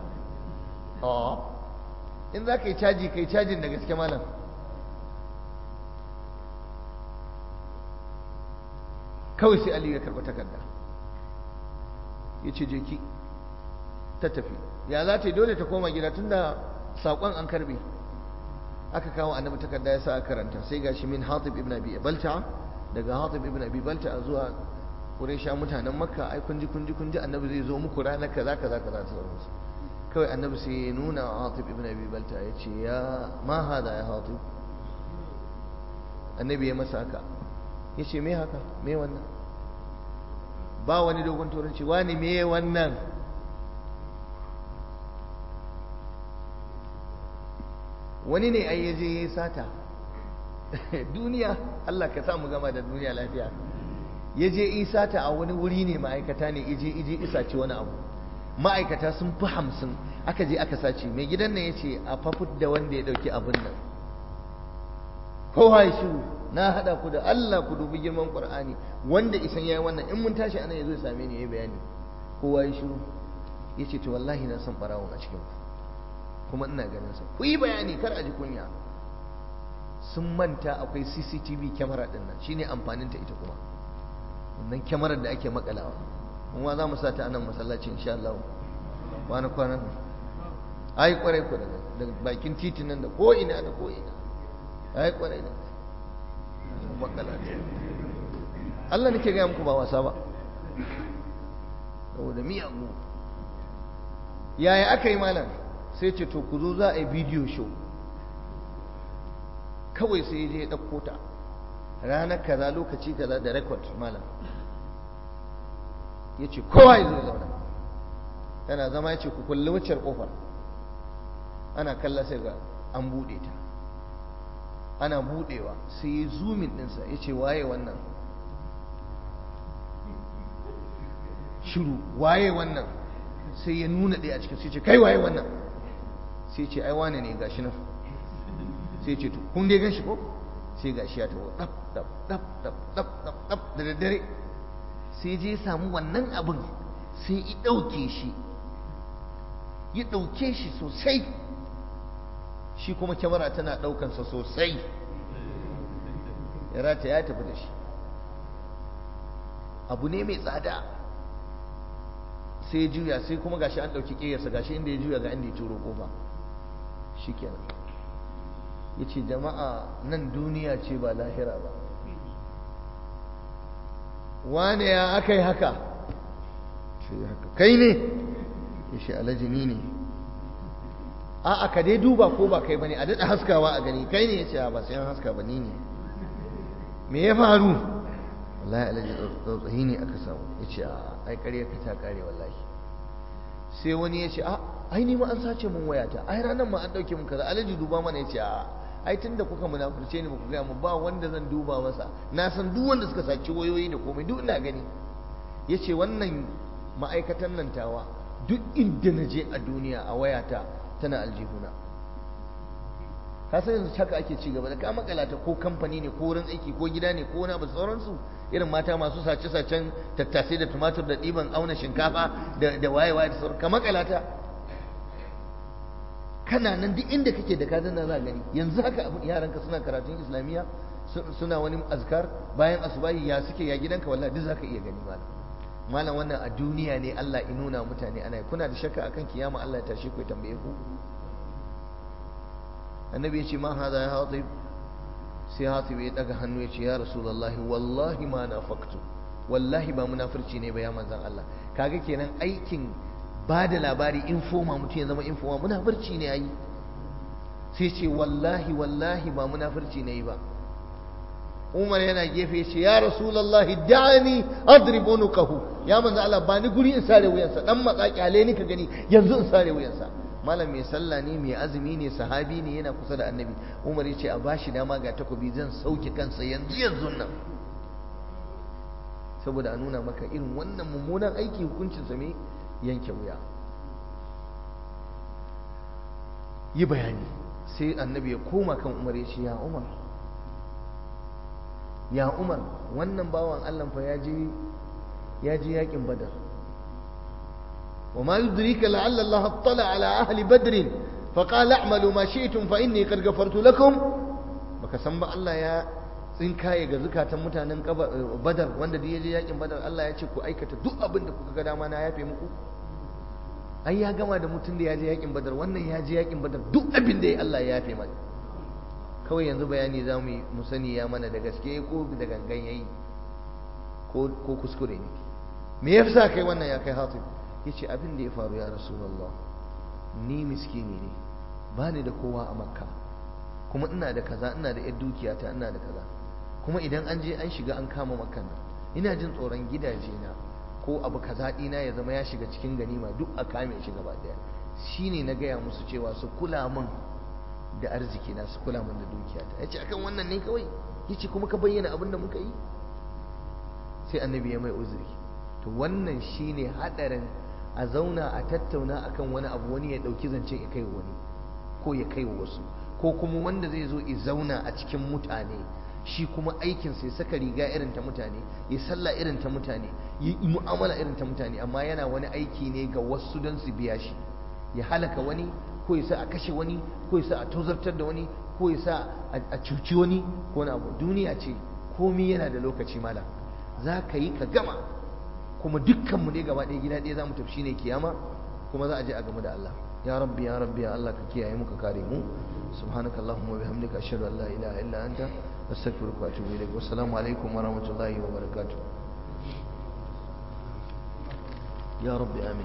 in za ka yi caji ka yi cajin da gaske malam kawai sai aliyu ya karɓi takarda ya ce je ki ta tafi ya za ta yi dole ta koma gida tunda saƙon an karbe aka kawo annabi takarda ya sa a karanta sai gashi min hatib ibn abi balta daga hatib ibn abi balta zuwa quraisha mutanen makka ai kunji kunji kunji annabi zai zo muku ranar kaza kaza kaza ta sauransu kawai annabi sai ya nuna hatib ibn abi balta ya ce ya ma hada ya hatib annabi ya masa haka ya ce me haka me wannan ba wani dogon turanci wani me wannan wani ne ai yaje ya sata duniya Allah ka samu gama da duniya lafiya yaje yi sata a wani wuri ne ma'aikata ne ije ije isa ce wani abu ma'aikata sun fi hamsin aka je aka sace mai gidan nan ya ce a fafut da wanda ya ɗauki abin nan kowa ya shiru na haɗa ku da Allah ku dubi girman Qur'ani wanda isan yayi wannan in mun tashi anan yazo ya same ni yayi bayani kowa ya shiru yace to wallahi na san barawon a cikin ku kuma ina ganin sa ku yi bayani kar a ji kunya sun manta akwai CCTV kyamara din nan shine amfanin ta ita kuma wannan kyamarar da ake makalawa kuma za mu sa ta anan masallaci insha Allah kwana kwana ai kwarai ku da bakin titin nan da ko ina da ko ina ai kwarai da makala Allah nake ga muku ba wasa ba saboda miyagu yaya aka yi malam sai ce to ku zo za a yi bidiyo show kawai sai je ya ɗauko ta ranar kaza lokaci kaza da rekod malam ya ce kowa ya zo zauna tana zama ya ce ku kulli waccar kofar ana kalla sai ga an buɗe ta ana buɗewa sai ya zumin ɗinsa ya ce waye wannan shiru waye wannan sai ya nuna ɗaya a cikin sai ce kai waye wannan sai ce ai wane ne gashi nan sai ce to kun dai gan shi ko sai gashi ya taho dab dab dab dab dab dab dab da daddare sai je samu wannan abin sai ya ɗauke shi ya ɗauke shi sosai shi kuma kyamara tana ɗaukansa sosai ya rata ya tafi da shi abu ne mai tsada sai ya juya sai kuma gashi an ɗauki ƙeyarsa gashi inda ya juya ga inda ya turo ƙofa shi kenan ya ce jama'a nan duniya ce ba lahira ba wane ya aka yi haka kai ne ya ce alajini ne a aka dai duba ko ba kai ba ne a daɗa haskawa a gani kai ne ya ce ba sai an haska ba ni ne me ya faru wallahi alaji tsautsayi ne aka samu ya ce a ai ƙarya ka ta ƙare wallahi sai wani ya ce a ai ni ma an sace mun wayata ai ranar ma an ɗauke mun kaza alaji duba mana ya ce a ai tun da kuka munafurce ni ba ku gaya mu ba wanda zan duba masa na san duk wanda suka saci wayoyi da komai duk ina gani ya ce wannan ma'aikatan nan tawa duk inda na je a duniya a wayata tana aljihuna ka san yanzu haka ake ci gaba da ka makalata ko kamfani ne ko wurin aiki ko gida ne ko wani abu sauransu irin mata masu sace-sacen tattasai da tumatur da ɗiban auna shinkafa da waye-waye da sauran ka makalata kana nan duk inda kake da kadan na za gani yanzu haka abu yaranka suna karatun islamiyya suna wani azkar bayan asubahi ya suke ya gidanka wallahi duk zaka iya gani malam malam wannan a duniya ne Allah ya nuna mutane ana kuna da shakka akan kiyama Allah ya tashi ku ya tambaye ku annabi ya ce ma hada ya hatib sai hatib ya daga hannu ya ce ya rasulullahi wallahi ma nafaqtu wallahi ba munafurci ne ba ya manzon Allah kaga kenan aikin ba da labari infoma mutum ya zama infoma munafurci ne ayi sai ce wallahi wallahi ba munafurci ne ba Umar yana gefe ce ya Rasulullahi da'ani adrib unuqahu ya manzo Allah ba ni guri in sare wuyansa dan matsa kyale ni ka gani yanzu in sare wuyansa malam mai sallah ne mai azumi ne sahabi ne yana kusa da annabi Umar ya ce a bashi dama ga takobi zan sauke kansa yanzu yanzu nan saboda a nuna maka irin wannan mummunan aiki hukuncinsa me yanke wuya yi bayani sai annabi ya koma kan umar ya ce ya umar ya umar wannan bawan allah fa ya je ya je yakin badar wa ma yudrika la'alla allah attala ala ahli badr fa qala a'malu ma shi'tum fa inni qad ghafartu lakum baka san ba allah ya tsinkaye ga zukatan mutanen badar wanda da ya je yakin badar allah ya ce ku aikata duk abin da kuka ga dama na yafe muku ai ya gama da mutum da ya je yakin badar wannan ya je yakin badar duk abin da ya Allah ya yafe mai kawai yanzu bayani za mu mu sani ya mana da gaske ko da gangan yayi ko ko kuskure ne me yasa kai wannan ya kai hatib yace abin da ya faru ya rasulullah ni miskini ne ba ni da kowa a makka kuma ina da kaza ina da yar dukiyata ina da kaza kuma idan an je an shiga an kama makkan nan ina jin tsoron gidaje na ko abu kaza ɗina ya zama ya shiga cikin ganima duk a kame shi gaba ɗaya shine na gaya musu cewa su kula min da arziki na su kula min da dukiyata yace akan wannan ne kawai yace kuma ka bayyana abin da muka yi sai annabi ya mai uzuri to wannan shine hadarin a zauna a tattauna akan wani abu wani ya dauki zance ya kai wani ko ya kai wasu ko kuma wanda zai zo ya zauna a cikin mutane shi kuma aikinsa ya saka riga irin ta mutane ya sallah irin ta mutane ya yi mu'amala irin ta mutane amma yana wani aiki ne ga wasu don su biya shi ya halaka wani ko ya sa a kashe wani ko ya sa a tozartar da wani ko ya sa a cuci wani ko wani abu duniya ce komi yana da lokaci mala za ka yi ka gama kuma dukkanmu ne gaba ɗaya gida ɗaya za mu tafi shine kiyama kuma za a je a gamu da Allah ya rabbi ya rabbi ya Allah ka kiyaye mu ka kare mu subhanakallahumma wa bihamdika ashhadu an la ilaha illa anta أستغفرك وأتوب إليك والسلام عليكم ورحمة الله وبركاته يا رب آمين